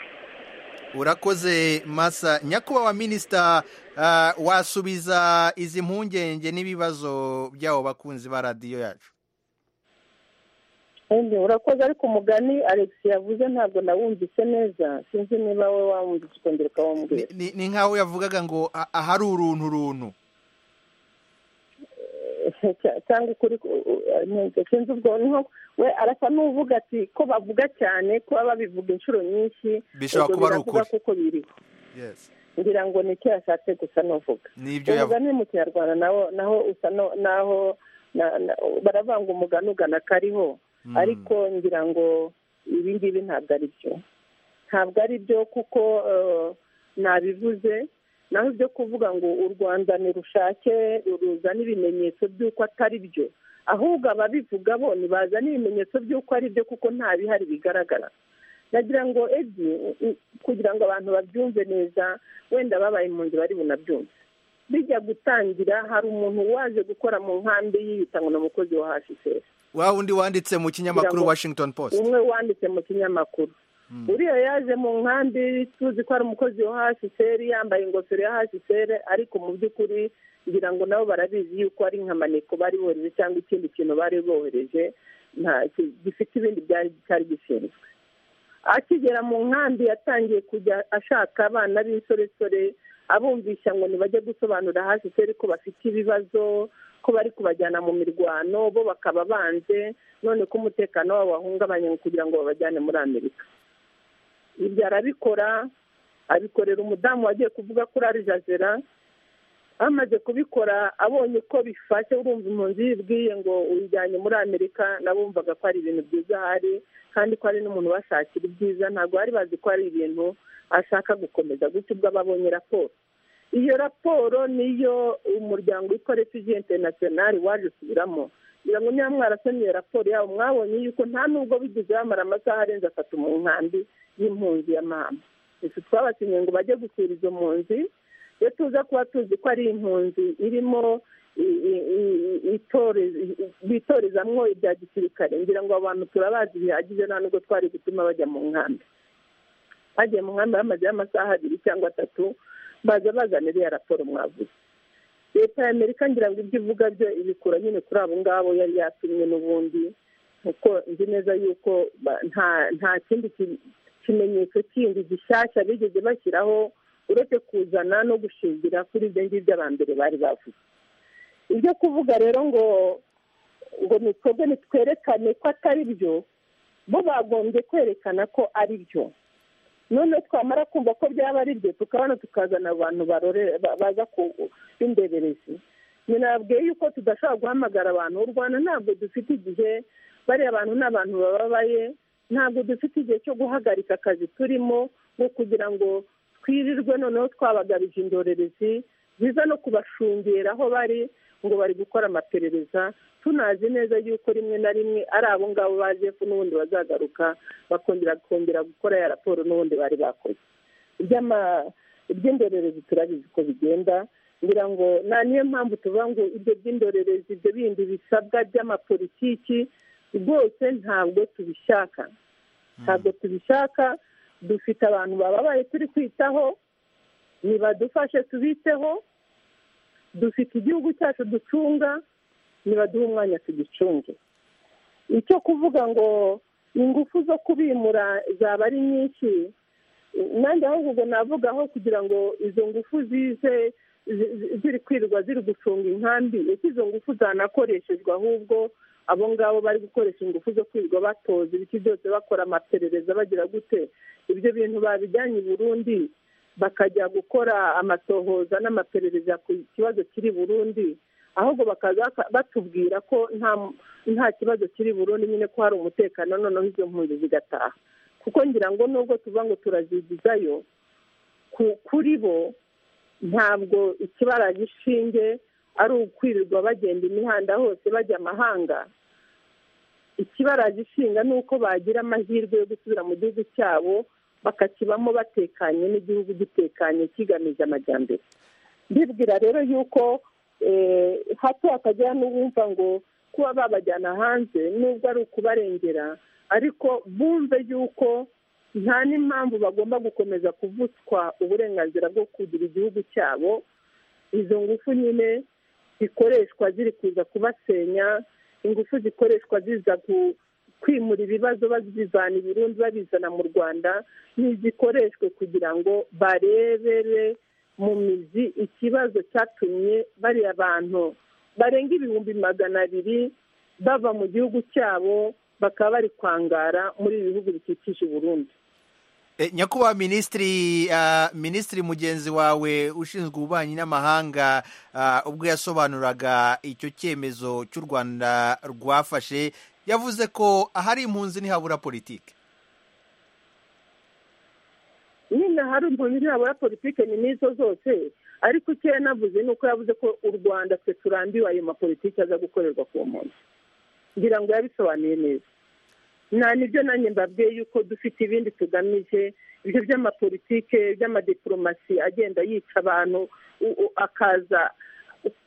urakoze masa nyakubahwa minisita ah, wasubiza izi mpungenge n'ibibazo by'abo bakunzi ba radiyo yacu Ende, urakoze ariko umugani alex yavuze ntabwo nawumvise neza sinzi niba we wawumvise ukongera ukawumbwira Ni- ni- ni nk'aho yavugaga ngo "Ah, ahari uruntu runtu Cya- cyangwa ukuri ku- u- ntabwo sinzi ubwo niho we arasa n'uvuga ati ko bavuga cyane kuba babivuga inshuro nyinshi Bishobora ubwo kuba ari ukuri. biravuga kuko biriho Yes. ngira ngo ni icyo yashatse gusa n'uvuga nibyo yavuga umugani mu kinyarwanda naho naho usa no- naho na- na- baravanga umugani ugana kariho Mm. ariko ngira ngo ibi ngibi ntabwo ari byo ntabwo ari byo kuko eh, nabivuze naho ibyo kuvuga ngo u rwanda nirushake ruzane ibimenyetso by'uko atari byo ahubwo ababivuga bo ntibazane ibimenyetso by'uko ari byo kuko nta bihari bigaragara nagira ngo edi i- kugira ngo abantu babyumve neza wenda babaye impunzi bari bunabyumve bijya gutangira hari umuntu waje gukora mu nkambi yiyita ngo ni umukozi wa hcr wa wundi wanditse mu kinyamakuru Kugira ngo- washington post umwe wanditse mu kinyamakuru uriya yaje mu nkambi tuzi ko ari umukozi wa hcr yambaye ingofero ya hcr ariko mu by'ukuri ngira ngo nabo barabizi yuko ari nkamaneko bari bohereje cyangwa ikindi kintu bari bohereje nta ki- gifite ibindi byari cyari gishinzwe akigera mu nkambi yatangiye kujya ashaka abana b'insoresore abumvisha ngo ntibajye gusobanura hcr ko bafite ibibazo ko bari kubajyana mu mirwano bo bakaba banze none ko umutekano wabo wahungabanye ngo kugira ngo babajyane muri amerika ibyo arabikora abikorera umudamu wagiye kuvuga kuri arijazera bamaze kubikora abonye ko bifashe urumva impunzi yibwiye ngo uyijyanye muri amerika nabumvaga ko ari ibintu byiza ahari kandi ko ari n'umuntu bashakira ibyiza ntabwo bari bazi ko ari ibintu ashaka gukomeza gutya ubwo aba abonye raporo iyo raporo niyo umuryango witwa refugee international waje usubiramo kugira ngo niba mwarasomye iyo raporo yabo mwabonye yuko nta nubwo bigeze bamara amasaha arenze atatu mu nkambi y'impunzi ya mama gusa twabasinye ngo bajye gusura izo mpunzi iyo tuza kuba tuzi ko ari impunzi irimo i- i- i- itore- bitorezamwo ibya gisirikare ngira ngo abo bantu turabazi bihagije nta nubwo twari gutuma bajya mu nkambi bagiye mu nkambi bamazeyo amasaha abiri cyangwa atatu baza bazana iriya raporo mwavuze leta y'amerika ngira ngo ibyo ivuga byo ibikura nyine kuri abo ngabo yari yatumwe n'ubundi kuko nzi neza yuko ba- nta nta kindi ki- kimenyetso kindi gishyashya bigeze bashyiraho uretse kuzana no gushingira kuri ibyo ngibyo aba mbere bari bavuze ibyo kuvuga rero ngo ngo nikorwe nitwerekane ko atari byo bo bagombye kwerekana ko ari byo none twamara kumva ko byaba ari byo tukabona tukazana abantu barore ba- baza ku b'indeberezi nababwiye yuko tudashobora guhamagara abantu u rwanda ntabwo dufite igihe bariya bantu ni abantu bababaye ntabwo dufite igihe cyo guhagarika akazi turimo ngo kugira ngo twirirwe noneho twabagabije indorerezi ziza no kubashungera aho bari ngo bari gukora amaperereza tunazi neza yuko rimwe na rimwe ari abo ngabo ba jefu n'ubundi bazagaruka bakongera kongera gukora ya raporo n'ubundi bari bakoze iby'ama- iby'indorerezi turabizi ko bigenda ngira ngo nta niyo mpamvu tuvuga ngo ibyo by'indorerezi ibyo bindi bisabwa by'amapolitiki rwose ntabwo tubishaka ntabwo tubishaka dufite abantu bababaye turi kwitaho nibadufashe tubiteho dufite igihugu cyacu ducunga nibaduhe umwanya tugicunge icyo kuvuga ngo ingufu zo kubimura zaba ari nyinshi nanjye ahubwo ubwo navuga aho kugira ngo izo ngufu zize zi- zi- ziri kwirirwa ziri gucunga inkambi ese izo ngufu zanakoreshejwe ahubwo abo ngabo bari gukoresha ingufu zo kwirirwa batoza ibiki byose bakora amaperereza bagira gute ibyo bintu babijyanye i burundi bakajya gukora amatohoza n'amaperereza ku kibazo kiri i burundi ahubwo bakaza baka- batubwira ko nta nta kibazo kiri i burundi nyine ko hari umutekano noneho izo mpunzi zigataha kuko ngira ngo nubwo tuvuga ngo turazigizayo ku- kuri bo ntabwo ikibara gishinge ari ukwirirwa bagenda imihanda hose bajya amahanga ikibara gishinga ni uko bagira amahirwe yo gusubira mu gihugu cyabo bakakibamo batekanye n'igihugu gitekanye kigamije amajyambere ndibwira rero yuko eh, hato hakajya n'uwumva ngo kuba babajyana hanze nubwo ari ukubarengera ariko bumve yuko nta n'impamvu bagomba gukomeza kuvutswa uburenganzira bwo kugira igihugu cyabo izo ngufu nyine zikoreshwa ziri kuza kubasenya ingufu zikoreshwa ziza ku- kwimura ibibazo bazivana i Burundi babizana mu rwanda ntizikoreshwe kugira ngo barebere mu mizi ikibazo cyatumye bariya bantu barenga ibihumbi magana abiri bava mu gihugu cyabo bakaba bari kwangara muri ibi bihugu bikikije i burundi E, nyakubahwa minisitiri ah, minisitiri mugenzi wawe ushinzwe ububanyi n'amahanga ah, ubwo yasobanuraga icyo cyemezo cy'u rwanda rwafashe yavuze ko ahari impunzi ntihabura politiki nyine hari impunzi ntihabura politike ni n'izo zose ariko icyo yanavuze ni uko yavuze ko u rwanda twe turambiwe ayo mapolitiki aza gukorerwa ku muntu ngira ngo yabisobanuye neza nta nibyo nanjye mbabwiye yuko dufite ibindi tugamije ibyo by'amapolitike by'amadiporomasi agenda yica abantu u- u- akaza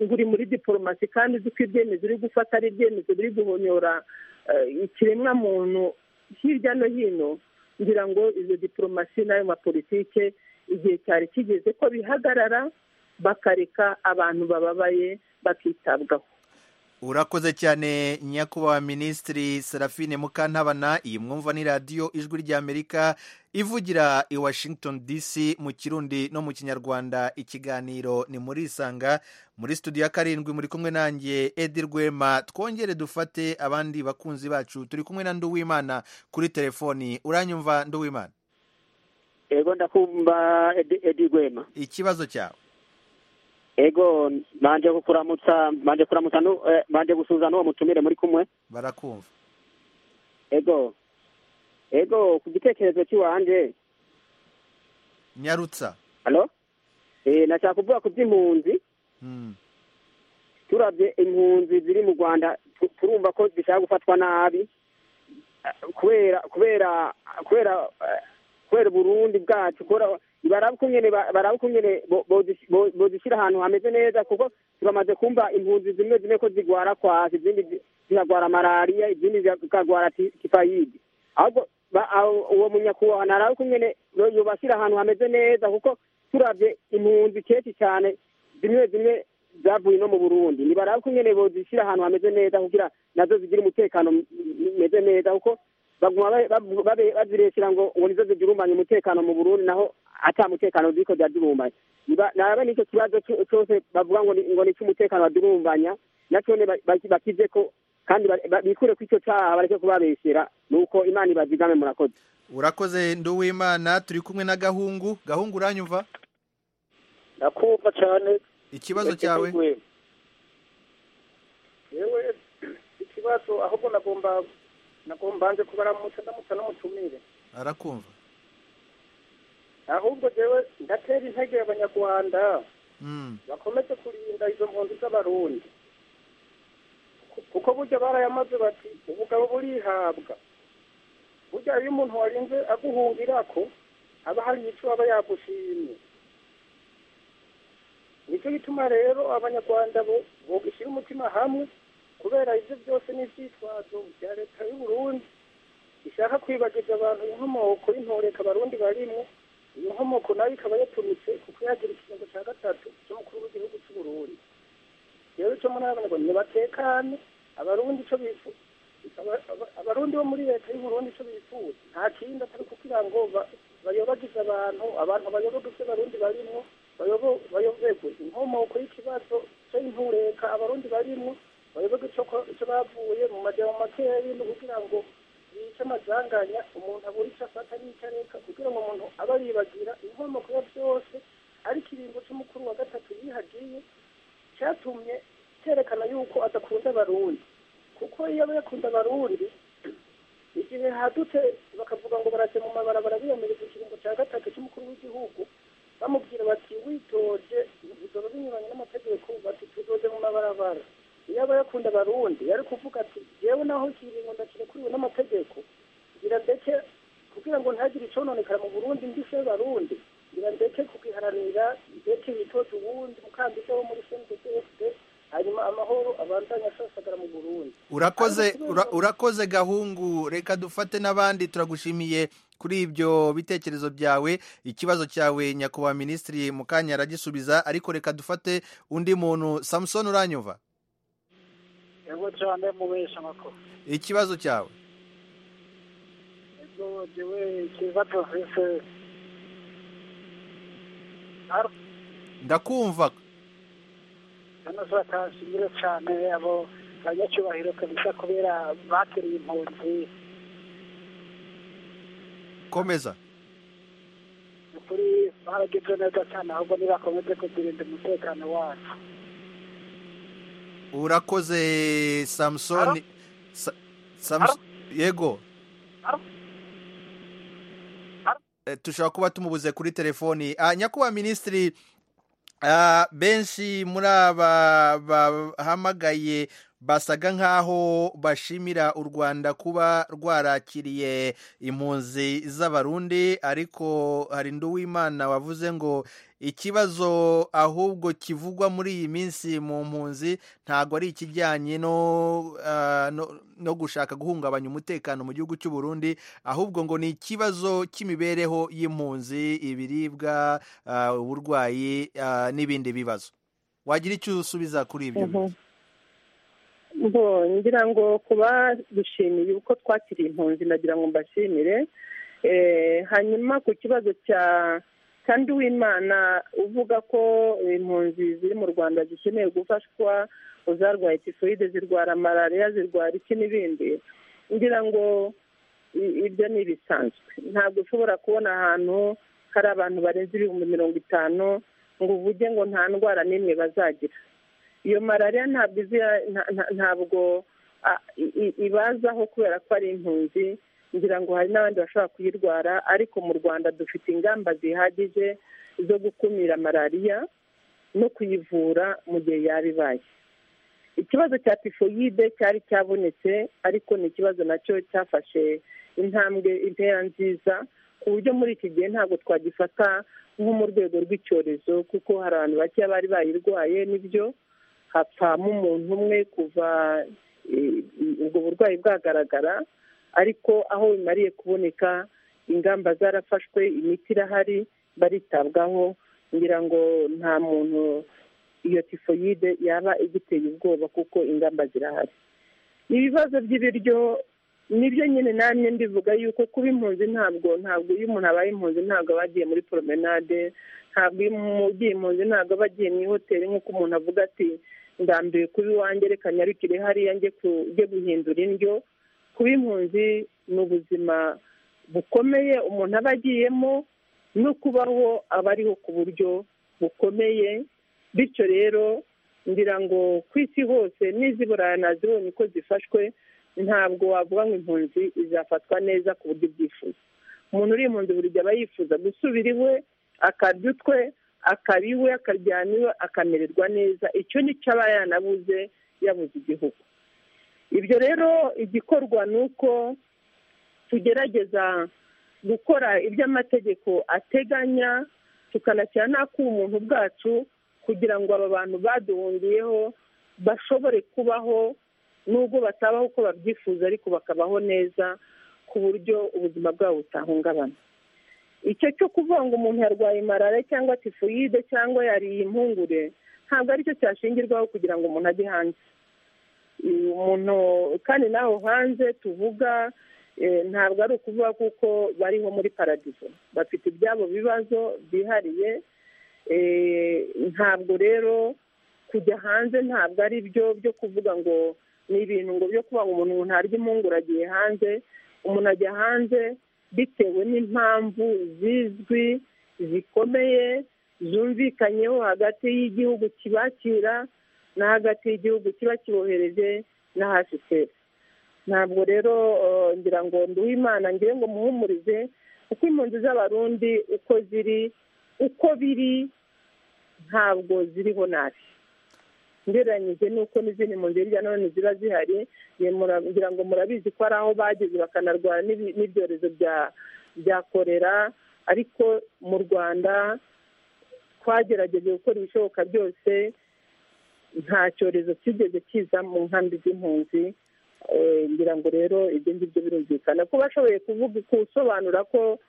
buri muri diporomasi kandi uzi ko ibyemezo uri gufata ari ibyemezo biri guhonyora eh, ikiremwamuntu hirya no hino ngira ngo izo diporomasi n'ayo mapolitike igihe cyari kigeze ko bihagarara bakareka abantu bababaye bakitabwaho urakoze cyane nyakubahwa minisitiri serafine mukantabana iyi mwumva ni radiyo ijwi ry'amerika ivugira i washington dc mu kirundi no mu kinyarwanda ikiganiro ni muri isanga muri studio ya karindwi muri kumwe nanjye edi rwema twongere dufate abandi bakunzi bacu turi kumwe na nduwimana kuri telefoni uranyumva nduwimana ego ndakumva Edi- edi rwema ikibazo cyawe ego manje kukuramutsa manje kuramutsa nu eh, manje gusuza n'uwo mutumire muri kumwe barakumva ego ego ku gitekerezo cy'iwanje nyarutsa halo eh nashaka kuvuga ku by'impunzi Hmm. turabye impunzi ziri mu rwanda tu- turumva ko zishaka gufatwa nabi eh, kubera kubera kubera eh, kubera uburundi bwacu kubera baraba uko nyene ba- baraba uko nyene bo- bozish- bo- bozishyira ahantu hameze neza kuko turamaze kumva impunzi zimwe zimwe ko zigwara kwasi izindi zi- zikagwara malariya izindi zikagwara ti- tifayidi ahubwo ba- aho- uwo munyakubahwa naraba uko nyene yo- yobashyira ahantu hameze neza kuko turabye impunzi kenshi cyane zimwe zimwe zavuye no mu burundi ntibaraba ko nyine bozishyira ahantu hameze neza kugira nazo zigira umutekano umeze neza kuko baguma bazireshyira ngo ngo nizo zidurumanye umutekano mu burundi naho ata mutekano ziko zadurumanye naba nicyo kibazo cyose bavuga ngo ngo ni cy'umutekano badurumbanya nacyo bakize ko kandi bikure ko icyo cyaha bareke kubabeshyera ni uko imana ibazigame murakoze urakoze nduwimana turi kumwe na gahungu gahungu uranyumva ndakumva cyane ikibazo cyawe yewe ikibazo ahubwo nagomba nagomba nje kubaramutsa ndamutsa n'umutumire arakumva ahubwo jewe ndatera intege abanyarwanda bakomeze kurinda izo mpunzi z'abarundi kuko burya barayamaze bati ubugabo burihabwa burya iyo umuntu warinze aguhungira ko aba hari icyo aba yagushimye nicyo gituma rero abanyarwanda bogishyira umutima hamwe kubera ibyo byose n'ibyitwazo bya leta y'u Burundi ishaka kwibagiza abantu inkomoko y'intoreka abarundi barimo iyo nkomoko nayo ikaba yatumitse kuko yagira ikirango cya gatatu cy'umukuru w'igihugu cy'u Burundi rero icyo muri abana ngo nibatekane abarundi icyo bifuza abarundi bo muri leta y'u Burundi icyo bifuza nta kindi atari kugira ngo bayobagize abantu abantu bayoboke ibyo abarundi barimo bayobegwe inkomoko y'ikibazo cy'intureka abarundi barimo bayoboke icyo bavuye mu majyamo makeya y'ibintu kugira ngo bice amazanganya umuntu abura icyo afata n'icyo areka kugira ngo umuntu abe yibagira inkomoko ya byose ariko iringo cy'umukuru wa gatatu yihagiye cyatumye cyerekana yuko adakunda abarundi kuko iyo yakunda abarundi igihe hadutse bakavuga ngo baraje mu mabarabara biyamiriza ikiringo cya gatatu cy'umukuru w'igihugu bamubwira bati witoje bizoba binyuranye n'amategeko bati tuzoze mu mabarabara iyo aba yakunda abarundi yari kuvuga ati yewe naho ikiringo ndakirekuriwe n'amategeko ngira ndeke kugira ngo ntagire icononekara mu burundi ndishe barundi ngira ndeke kugiharanira ndeke bitoje ubundi mukandida wo muri cndfd hanyuma amahoro abandanya asasagara mu burundi urakoze urakoze gahungu reka dufate n'abandi turagushimiye kuri ibyo bitekerezo byawe ikibazo cyawe nyakubahwa minisitiri mu kanya aragisubiza ariko reka dufate undi muntu samusoni uranyuva yego cyane mubesha makuru ikibazo cyawe yego jewe ikibazo mfise Aro, ndakumva hano se batashimire cyane abo banyacyubahiro kabisa kubera bakiriye impunzi komeza ukuri baragize neza cyane ahubwo nibakomeze kuzirinda umutekano wacu urakoze samusoni Sa- Samus- yego Aro? Eh, tushobora kuba tumubuze kuri telefoni Ah, nyakubahwa minisitiri ah, benshi muri aba bahamagaye basaga nk'aho bashimira u rwanda kuba rwarakiriye impunzi z'abarundi ariko hari nduwimana wavuze ngo ikibazo ahubwo kivugwa muri iyi minsi mu mpunzi ntabwo ari ikijyanye no, ah, no, no gushaka guhungabanya umutekano mu gihugu cy'u Burundi ahubwo ngo ni ikibazo cy'imibereho y'impunzi ibiribwa ah, uburwayi ah, n'ibindi bibazo wagira icyo usubiza kuri ibyo bibazo bo ngira ngo kubadushimiye uko twakiriye impunzi nagira ngo mbashimire Eh, hanyuma ku kibazo cya kandi w'imana uvuga ko impunzi ziri mu rwanda zikeneye gufashwa zarwaye tifoyide zirwara malariya zirwara iki n'ibindi ngira ngo i- ibyo ni ibisanzwe ntabwo ushobora kubona ahantu hari abantu barenze ibihumbi mirongo itanu ngo uvuge ngo nta ndwara n'imwe bazagira iyo malariya ntabwo izira nta- nta- ntabwo ah, i- i- ibazaho kubera ko ari impunzi ngira ngo hari n'abandi bashobora kuyirwara ariko mu rwanda dufite ingamba zihagije zo gukumira malariya no kuyivura mu gihe yaba ibaye ikibazo cya tifoyide cyari cyabonetse ariko ni ikibazo nacyo cyafashe intambwe intera nziza ku buryo muri iki gihe ntabwo twagifata nko mu rwego rw'icyorezo kuko hari abantu bakeya bari bayirwaye n'ibyo hapfamo umuntu umwe kuva eh, ubwo burwayi bwagaragara ariko aho bimariye kuboneka ingamba zarafashwe imiti irahari baritabwaho ngira ngo nta muntu iyo tifoyide yaba igiteye ubwoba kuko ingamba zirahari ibibazo by'ibiryo nibyo nyine namwe mbivuga yuko kuba impunzi ntabwo ntabwo iyo umuntu abaye impunzi ntabwo aba agiye muri promenade ntabwo iyo umuntu ugiye impunzi ntabwo aba agiye mu ihoteli nk'uko umuntu avuga ati ndambiwe kuba iwanjye reka nyarukire hariya njye guhindura indyo kuba impunzi ni ubuzima bukomeye umuntu aba agiyemo no kubaho aba ariho ku buryo bukomeye bityo rero ngira ngo ku isi hose n'iziburaye nazibonye uko zifashwe ntabwo wavuga ngo impunzi izafatwa neza ku buryo ibyifuza umuntu uri impunzi buri gihe aba yifuza gusubira iwe akarya utwe akaba iwe akaryama iwe akamererwa neza icyo nicyo aba yanabuze yabuze igihugu ibyo rero igikorwa ni uko tugerageza gukora ibyo amategeko ateganya tukanashyira n'ak'ubumuntu bwacu kugira ngo aba bantu baduhungiyeho bashobore kubaho nubwo batabaho uko babyifuza ariko bakabaho neza ku buryo ubuzima bwabo butahungabana icyo cyo kuvuga ngo umuntu yarwaye marara cyangwa tifoyide cyangwa yariye impungure ntabwo aricyo cyashingirwaho kugira ngo umuntu ajye hanze umuntu kandi nawe hanze tuvuga ntabwo ari ukuvuga kuko bariho muri paradizo bafite ibyabo bibazo byihariye ntabwo rero kujya hanze ntabwo ari byo byo kuvuga ngo ni ibintu ngo byo kuvuga ngo umuntu ntarya impungure agiye hanze umuntu ajya hanze bitewe n'impamvu zizwi zikomeye zumvikanyeho hagati y'igihugu kibakira na hagati y'igihugu kiba kibohereje na hsf ntabwo rero ngira ngo nduhe imana ngira ngo muhumurize uko impunzi z'abarundi uko ziri uko biri ntabwo ziriho nabi ngereranyije n'uko n'izindi mpunzi hirya no hino ziba zihari ngira ngo murabizi ko hari aho bageze bakanarwara n'ibyorezo bya korera ariko mu rwanda twagerageje gukora ibishoboka byose nta cyorezo kigeze kiza mu nkambi z'impunzi ngira ngo rero ibyo ngibyo birumvikana ko bashoboye kuvuga gusobanura ko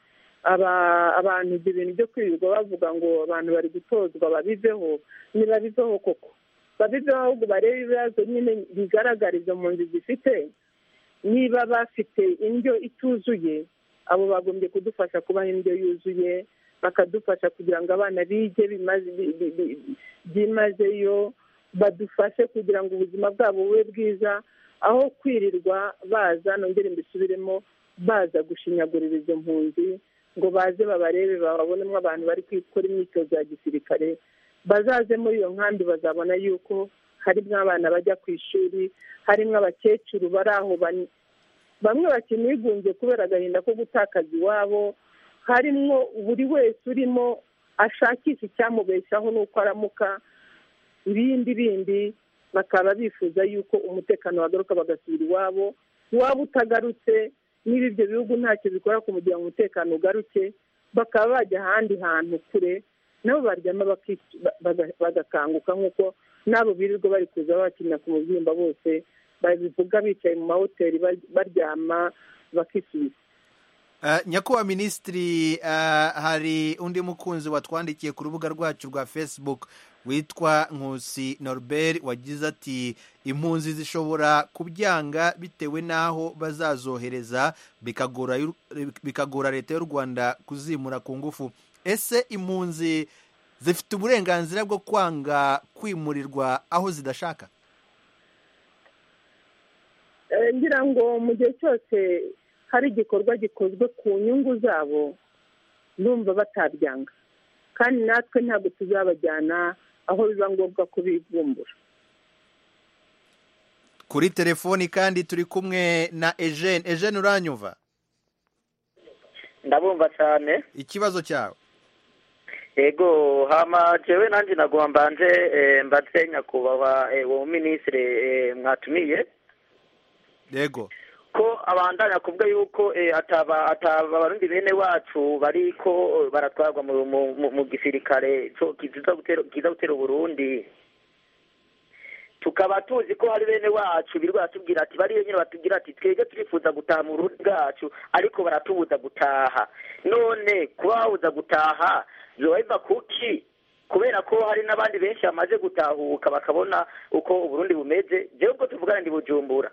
abantu ibyo bintu byo kwirirwa bavuga ngo abantu bari gutozwa babiveho ntibabiveho koko babiveho ahubwo barebe ibibazo nyine bigaragariza mu nzu zifite niba bafite indyo ituzuye abo bagombye kudufasha kubaha indyo yuzuye bakadufasha kugira ngo abana bige byimazeyo badufashe kugira ngo ubuzima bwabo bube bwiza aho kwirirwa baza nongere mbisubiremo baza gushinyagurira izo mpunzi ngo baze babarebe bababonemo abantu bari gukora imyitozo ya gisirikare bazaze muri iyo nkambi bazabona yuko harimo abana bajya ku ishuri harimo abakecuru bari aho bamwe bakinigunze kubera agahinda ko gutakaza iwabo harimo buri wese urimo ashakisha icyamubeshaho n'uko aramuka ibindi bindi bakaba bifuza yuko umutekano wagaruka bagasubira iwabo iwabo utagarutse niba ibyo bihugu ntacyo bikora kugira ngo umutekano ugaruke bakaba bajya ahandi hantu kure nabo baryama bagakanguka nk'uko n'abo birirwa bari kuza bakinira ku mubyimba bose babivuga bicaye mu mahoteli baryama bakisubiza nyakubahwa minisitiri hari undi mukunzi watwandikiye ku rubuga rwacu rwa facebook witwa nkusi norbert wagize ati impunzi zishobora kubyanga bitewe n'aho bazazohereza bikagora leta y'u rwanda kuzimura ku ngufu ese impunzi zifite uburenganzira bwo kwanga kwimurirwa aho zidashaka ngira ngo mu gihe cyose hari igikorwa gikozwe ku nyungu zabo numva batabyanga kandi natwe ntabwo tuzabajyana aho biba ngombwa kubivumbura kuri telefoni kandi turi kumwe na ejene ejene uranyumva ndabumva cyane ikibazo cyawe yego hama jewe nanjye naguha mbanje mbatse nyakubahwa uwo minisitiri mwatumiye yego ko abandanya kuvuga yuko ataba ataba abarundi bene wacu bariko baratwarwa mu gisirikare kiza gutera uburundi tukaba tuzi ko hari bene wacu birirwa batubwira ati bariyo nyine batubwira ati twebwe turifuza gutaha mu rundi bwacu ariko baratubuza gutaha none kuba babuza gutaha biba biva kuki kubera ko hari n'abandi benshi bamaze gutahuka bakabona uko uburundi bumeze jewe ubwo tuvugana ndi bujumbura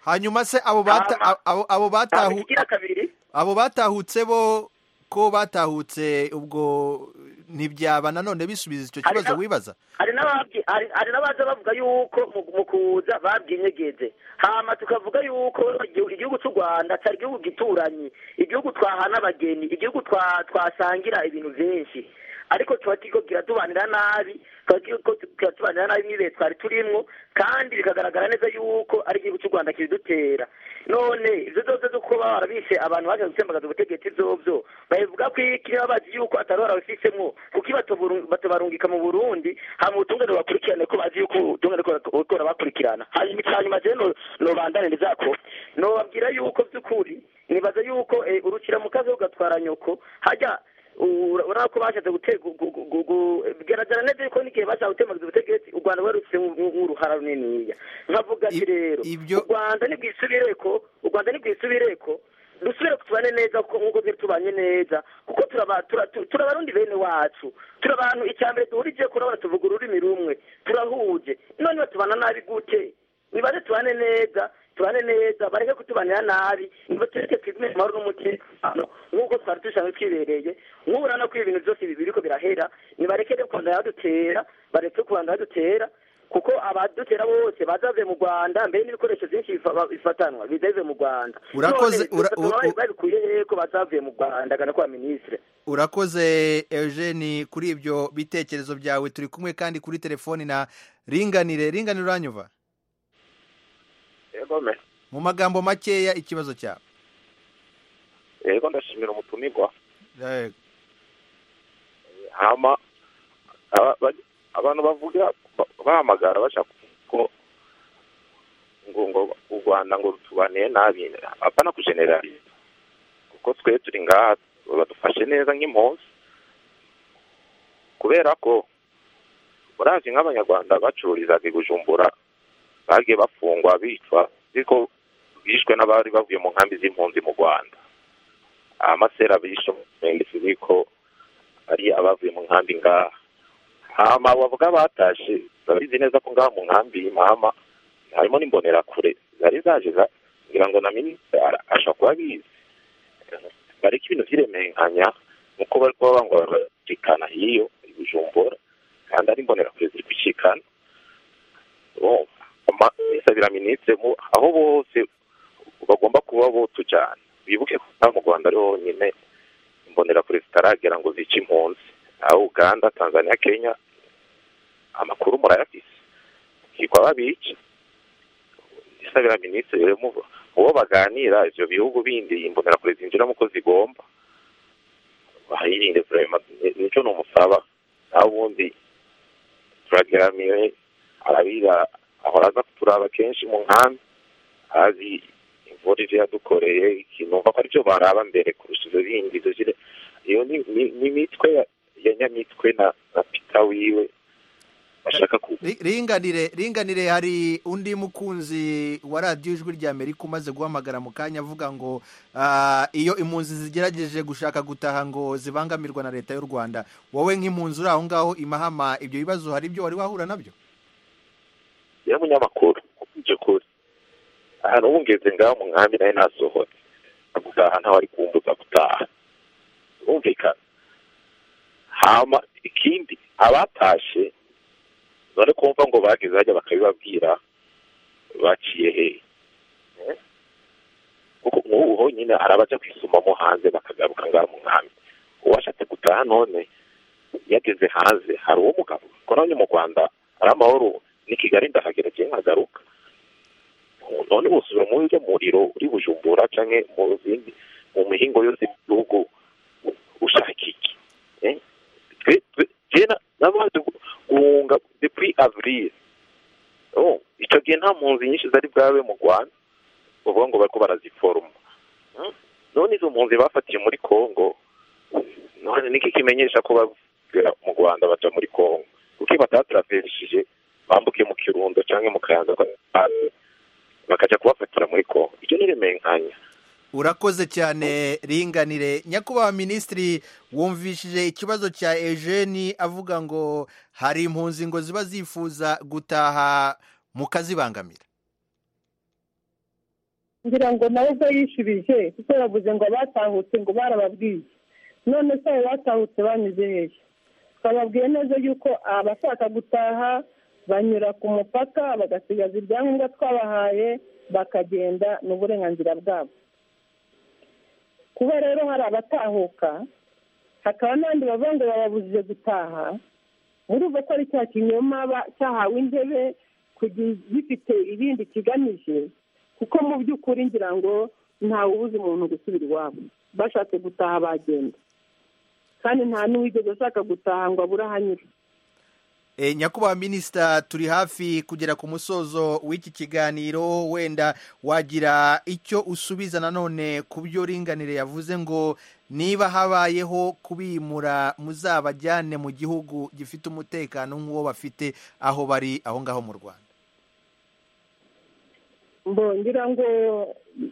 hanyuma se abo bata- Hama. abo- abo hama batahu ikigira kabiri abo batahutse bo ko batahutse ubwo ntibyaba nanone bisubiza icyo Hari kibazo na- wibaza hari n'ababyi- hari- hari n'abaza bavuga yuko mu- mu kuza babyinyegeje hama tukavuga yuko igihu- igihugu cy'u rwanda cyari igihugu gituranyi igihugu twahana abageni igihugu twa- twasangira ibintu byinshi ariko tuba turiko kiratubanira nabi tuba turiko kiratubanira nabi n'ibihe twari turimwo kandi bikagaragara neza yuko ari igihugu cy'u rwanda kibidutera none ibyo byose zo kuba barabishe abantu baje gutembagaza ubutegetsi byobyo babivuga ko iki baba bazi yuko atari barabifisemo kuko iyo batoburu- batabarungika mu burundi hama ubutungane bakurikirane ko bazi yuko ubutungane ko bakurikirana hanyuma icyanyuma je no- nobandane nizako nobabwira yuko by'ukuri nibaza yuko eh, urukira mu kazi ugatwara nyoko hajya u- urabona ko bashatse gute- gu- gu- gu- gu- bigaragara neza yuko n'igihe bashaka gutemagiza ubutegetsi u rwanda rwarutse nk'uruhara runiniya nkavuga ati I- rero ibyo- u rwanda nibwisubireko u rwanda nibwisubireko dusubire tubane neza kuko nk'uko twari tubanye neza kuko turaba- tura- tu- turabarundi bene wacu turi abantu icya mbere duhurije kurabona tuvuga ururimi rumwe turahuje none batubana nabi gute nibaze tubane neza tubane neza bareke kutubanira nabi niba tureke twigume mu mahoro n'umutekano nk'uko twari dusanzwe twibereye nk'ubu urabona ko ibintu byose ibi biriko birahera nibareke rero kubandanya badutera bareke kubandanya badutera kuko abadutera bose bazavuye mu rwanda mbere n'ibikoresho byinshi bifa- ba- bifatanwa bizeze mu rwanda Urakoze- None ura- dufata u- u- ababaye babikuye hehe ko bazavuye mu rwanda gana kwa ministre urakoze eugene kuri ibyo bitekerezo byawe turi kumwe kandi kuri telefoni na ringanire ringanire uranyuva yego me mu magambo makeya ikibazo cyawe yego ndashimira umutumirwa Eh, hama aba- ba- abantu bavuga ba- bahamagara bashaka ko ngo ngo u rwanda ngo rutubaniye nabi apana kujeneraliza kuko twe turi ngaha badufashe neza nk'impunzi kubera ko murazi nk'abanyarwanda bacururizaga i bujumbura bagiye bafungwa bicwa ariko bishwe n'abari bavuye mu nkambi z'impunzi mu rwanda amasera bishwe mu murenge ko ari abavuye mu nkambi ngaha hama bavuga batashe babizi neza ko ngaha mu nkambi y'imahama harimo n'imbonerakure zari zaje za- ngira ngo na minisitiri ara- ashobora kuba abizi bariko ibintu vy'iremenkanya nuko bari kuba bango barashikana hiyo i bujumbura kandi ari imbonerakure ziri gushikana urumva Ama- bisabira minisitiri mu- aho bose bagomba kuba botujana bibuke ko ngaha mu rwanda ariho honyine imbonerakure zitaragera ngo zice impunzi aho uganda tanzania kenya amakuru murayafise kigwa babica isabira minisitiri rero mu- mu bo baganira ivyo bihugu bindi imbonerakure zinjiramo uko zigomba bahirinde vrema nico nomusaba naho ubundi turageramiwe arabira ahora aza kuturaba kenshi mu nkambi azi imvura ivyo yadukoreye ikinumva ko arivyo baraba mbere kurusha ivyo bindi ivyo vyire- iyo ni- ni- ni imitwe ya- ya nyamitwe na na pita wiwe bashaka ku Ri- ringanire ringanire hari undi mukunzi wa radiyo ijwi rya amerika umaze guhamagara mu kanya avuga ngo ah, iyo impunzi zigerageje gushaka gutaha ngo zibangamirwa na leta y'u rwanda wowe nk'impunzi uri aho ngaho imahama ibyo bibazo hari ibyo wari wahura nabyo ya munyamakuru byo kuri ahantu ubu ngeze ngaho mu nkambi nayo nasohotse gutaha ntawari kumbuza gutaha bumvikana hama ikindi abatashe none kumva ngo bageze hajya bakabibabwira baciye hehe Eh? kuko nk'ubu honyine hari abaja kwisumamo hanze bakagaruka ngaha mu nkambi uwashatse gutaha none yageze hanze hari uwo mugabo ko nanjye mu rwanda ari amahoro ni kigali ndahagera kiye nkagaruka none busubira muri urya muriro uri bujumbura canke mu zindi mu mihingo yose y'igihugu ushaka iki Eh? twe twe je na- nabanje gu- guhunga depuis avril oh ico gihe nta mpunzi nyinshi zari bwabe mu rwanda uvuga ngo bariko baraziforoma Hmm? none izo mpunzi bafatiye muri congo none niki kimenyesha ko bavira mu rwanda baja muri congo kuki batataraveshije bambuke mu kirundo canke mu kayanza kwa- bakaja kubafatira muri congo icyo niremenkanya urakoze cyane ringanire nyakubahwa minisitiri wumvishije ikibazo cya ejeni avuga ngo hari impunzi ngo ziba zifuza gutaha mukazibangamira ngira ngo nawe ubwo yishubije kuko yavuze ngo abatahutse ngo barababwiye none se abo batahutse banyuze hehe twababwiye neza yuko abashaka gutaha banyura ku mupaka bagasigaza ibyangombwa twabahaye bakagenda ni uburenganzira bwabo kuba rero hari abatahuka hakaba n'abandi bavuga ngo bababujije gutaha murumva ko ari cya kinyoma cyahawe intebe gifite ibindi kigamije kuko mu by'ukuri ngira ngo ntawe ubuze umuntu gusubira iwabo bashatse gutaha bagenda kandi nta n'uwigeze ashaka gutaha ngo abure aho anyura E, nyakubahwa minisita turi hafi kugera ku musozo w'iki kiganiro wenda wagira icyo usubiza nanone ku byo ringanire yavuze ngo niba habayeho kubimura muzabajyane mu gihugu gifite umutekano nk'uwo bafite aho bari aho ngaho mu rwanda mbongira ngo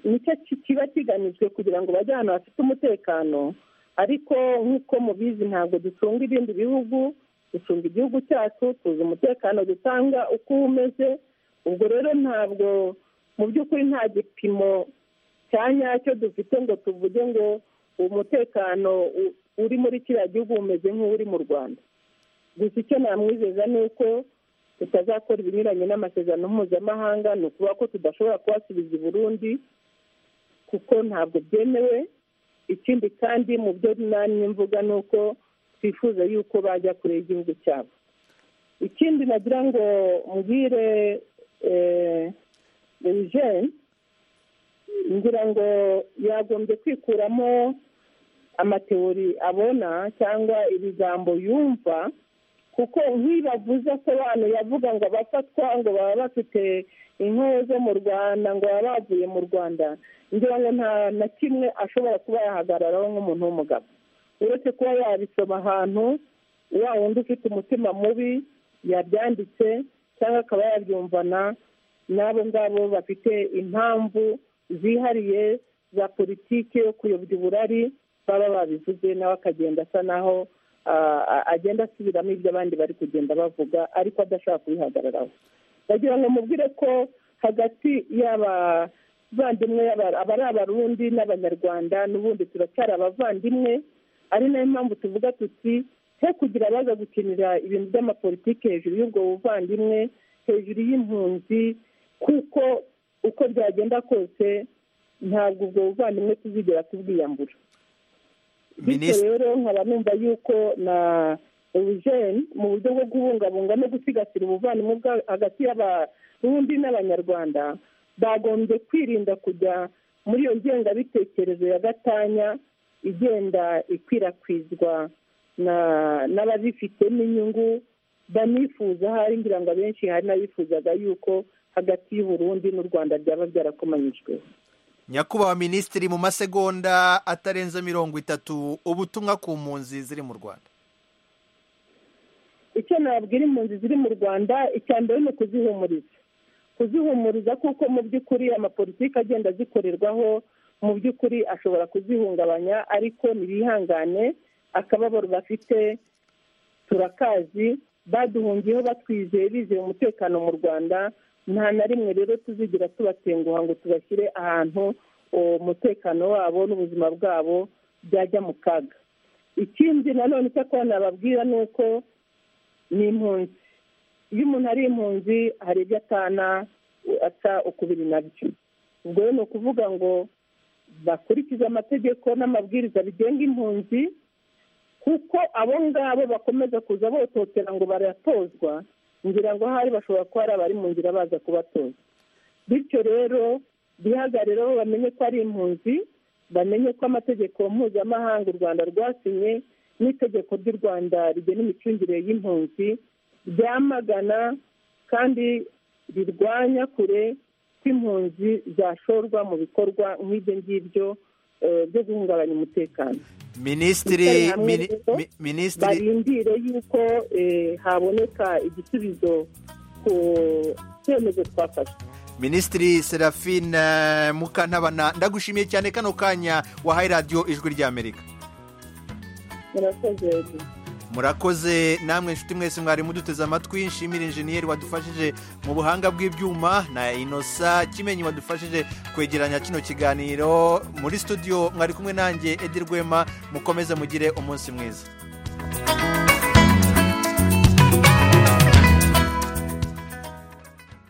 nicyo ki- kiba kigamijwe kugira ngo bajye ahantu hafite umutekano ariko nk'uko mubizi ntabwo ducunga ibindi bihugu ducunga igihugu cyacu tuzi umutekano dutanga uko uba umeze ubwo rero ntabwo mu by'ukuri nta gipimo cya nyacyo dufite ngo tuvuge ngo umutekano u- uri muri kiriya gihugu umeze nk'uri mu rwanda gusa icyo namwizeza ni uko tutazakora ibinyuranye n'amasezerano mpuzamahanga ni ukuvuga ko tudashobora kubasubiza i burundi kuko ntabwo byemewe ikindi kandi mu byo namwe mvuga ni uko twifuza yuko bajya kure y'igihugu cyabo ikindi nagira ngo mbwire eugene ngira ngo yagombye kwikuramo amateori abona cyangwa ibigambo yumva kuko nkibavuze asobanura avuga ngo abafatwa ngo baba bafite inkoho zo mu rwanda ngo baba bavuye mu rwanda ngira ngo nta na kimwe ashobora kuba yahagararaho nk'umuntu w'umugabo uretse kuba yabisoma ahantu wa wundi ufite umutima mubi yabyanditse cyangwa akaba yabyumvana n'abo ngabo bafite impamvu zihariye za politiki yo kuyobya uburari baba babivuze nawe akagenda asa naho ah, ah, agenda asubiramo ibyo abandi bari kugenda bavuga ariko adashaka kubihagararaho bagira ngo mubwire ko hagati y'abavandimwe y'aba- abari abarundi n'abanyarwanda n'ubundi turacyari abavandimwe ari nayo mpamvu tuvuga tuti he kugira abaza gukinira ibintu by'amapolitiki hejuru y'ubwo buvandimwe hejuru y'impunzi kuko uko byagenda kose ntabwo ubwo buvandimwe tuzigera tubwiyambura bityo Minisitiri- rero nkaba numva yuko na eugene mu buryo bwo kubungabunga no gusigasira ubuvandimwe bwa- hagati y'abarundi n'abanyarwanda bagombye kwirinda kujya muri iyo ngengabitekerezo ya gatanya igenda ikwirakwizwa na n'ababifitemo inyungu banifuza ahari ngira ngo abenshi hari n'abifuzaga yuko hagati y'uburundi n'u rwanda byaba byarakomanyijwe nyakubahwa minisitiri mu masegonda atarenze mirongo itatu ubutumwa ku mpunzi ziri mu rwanda icyo nababwira impunzi ziri mu rwanda icya mbere ni ukuzihumuriza kuzihumuriza kuko mu by'ukuri amapolitiki agenda azikorerwaho mu by'ukuri ashobora kuzihungabanya ariko ntibihangane akababaro bafite turakazi baduhungiyeho batwizeye bizeye umutekano mu rwanda nta na rimwe rero tuzigira tubatenguha ngo tubashyire ahantu uwo mutekano wabo n'ubuzima bwabo byajya mu kaga ikindi nanone icyakora nababwira ni uko ni impunzi iyo umuntu ari impunzi hari ibyo atana ata ukubiri nabyo ubwo rero ni ukuvuga ngo bakurikize amategeko n'amabwiriza bigenga impunzi kuko abo ngabo bakomeza kuza bototera ngo baratozwa ngira ngo ahari bashobora kuba hari abari mu nzira baza kubatoza bityo rero bihagarereho bamenye ko ari impunzi bamenye ko amategeko mpuzamahanga u rwanda rwasinye n'itegeko ry'u rwanda rigena imicungire y'impunzi ryamagana kandi rirwanya kure kw'impunzi zashorwa mu bikorwa nk'ibyo ngibyo eh, byo guhungabanya umutekano minisitiri Yicare hamwe mini- rero, mi- minisitiri barindire yuko eh, haboneka igisubizo ku cyemezo twafashe minisitiri serafine mukantabana ndagushimiye cyane kano kanya wahaye radiyo ijwi ry'amerika murakoze murakoze namwe inshuti mwese mwari muduteze amatwi nshimire injeniyeri wadufashije mu buhanga bw'ibyuma na inosa kimenyi wadufashije kwegeranya kino kiganiro muri studio mwari kumwe nanjye edi rwema mukomeze mugire umunsi mwiza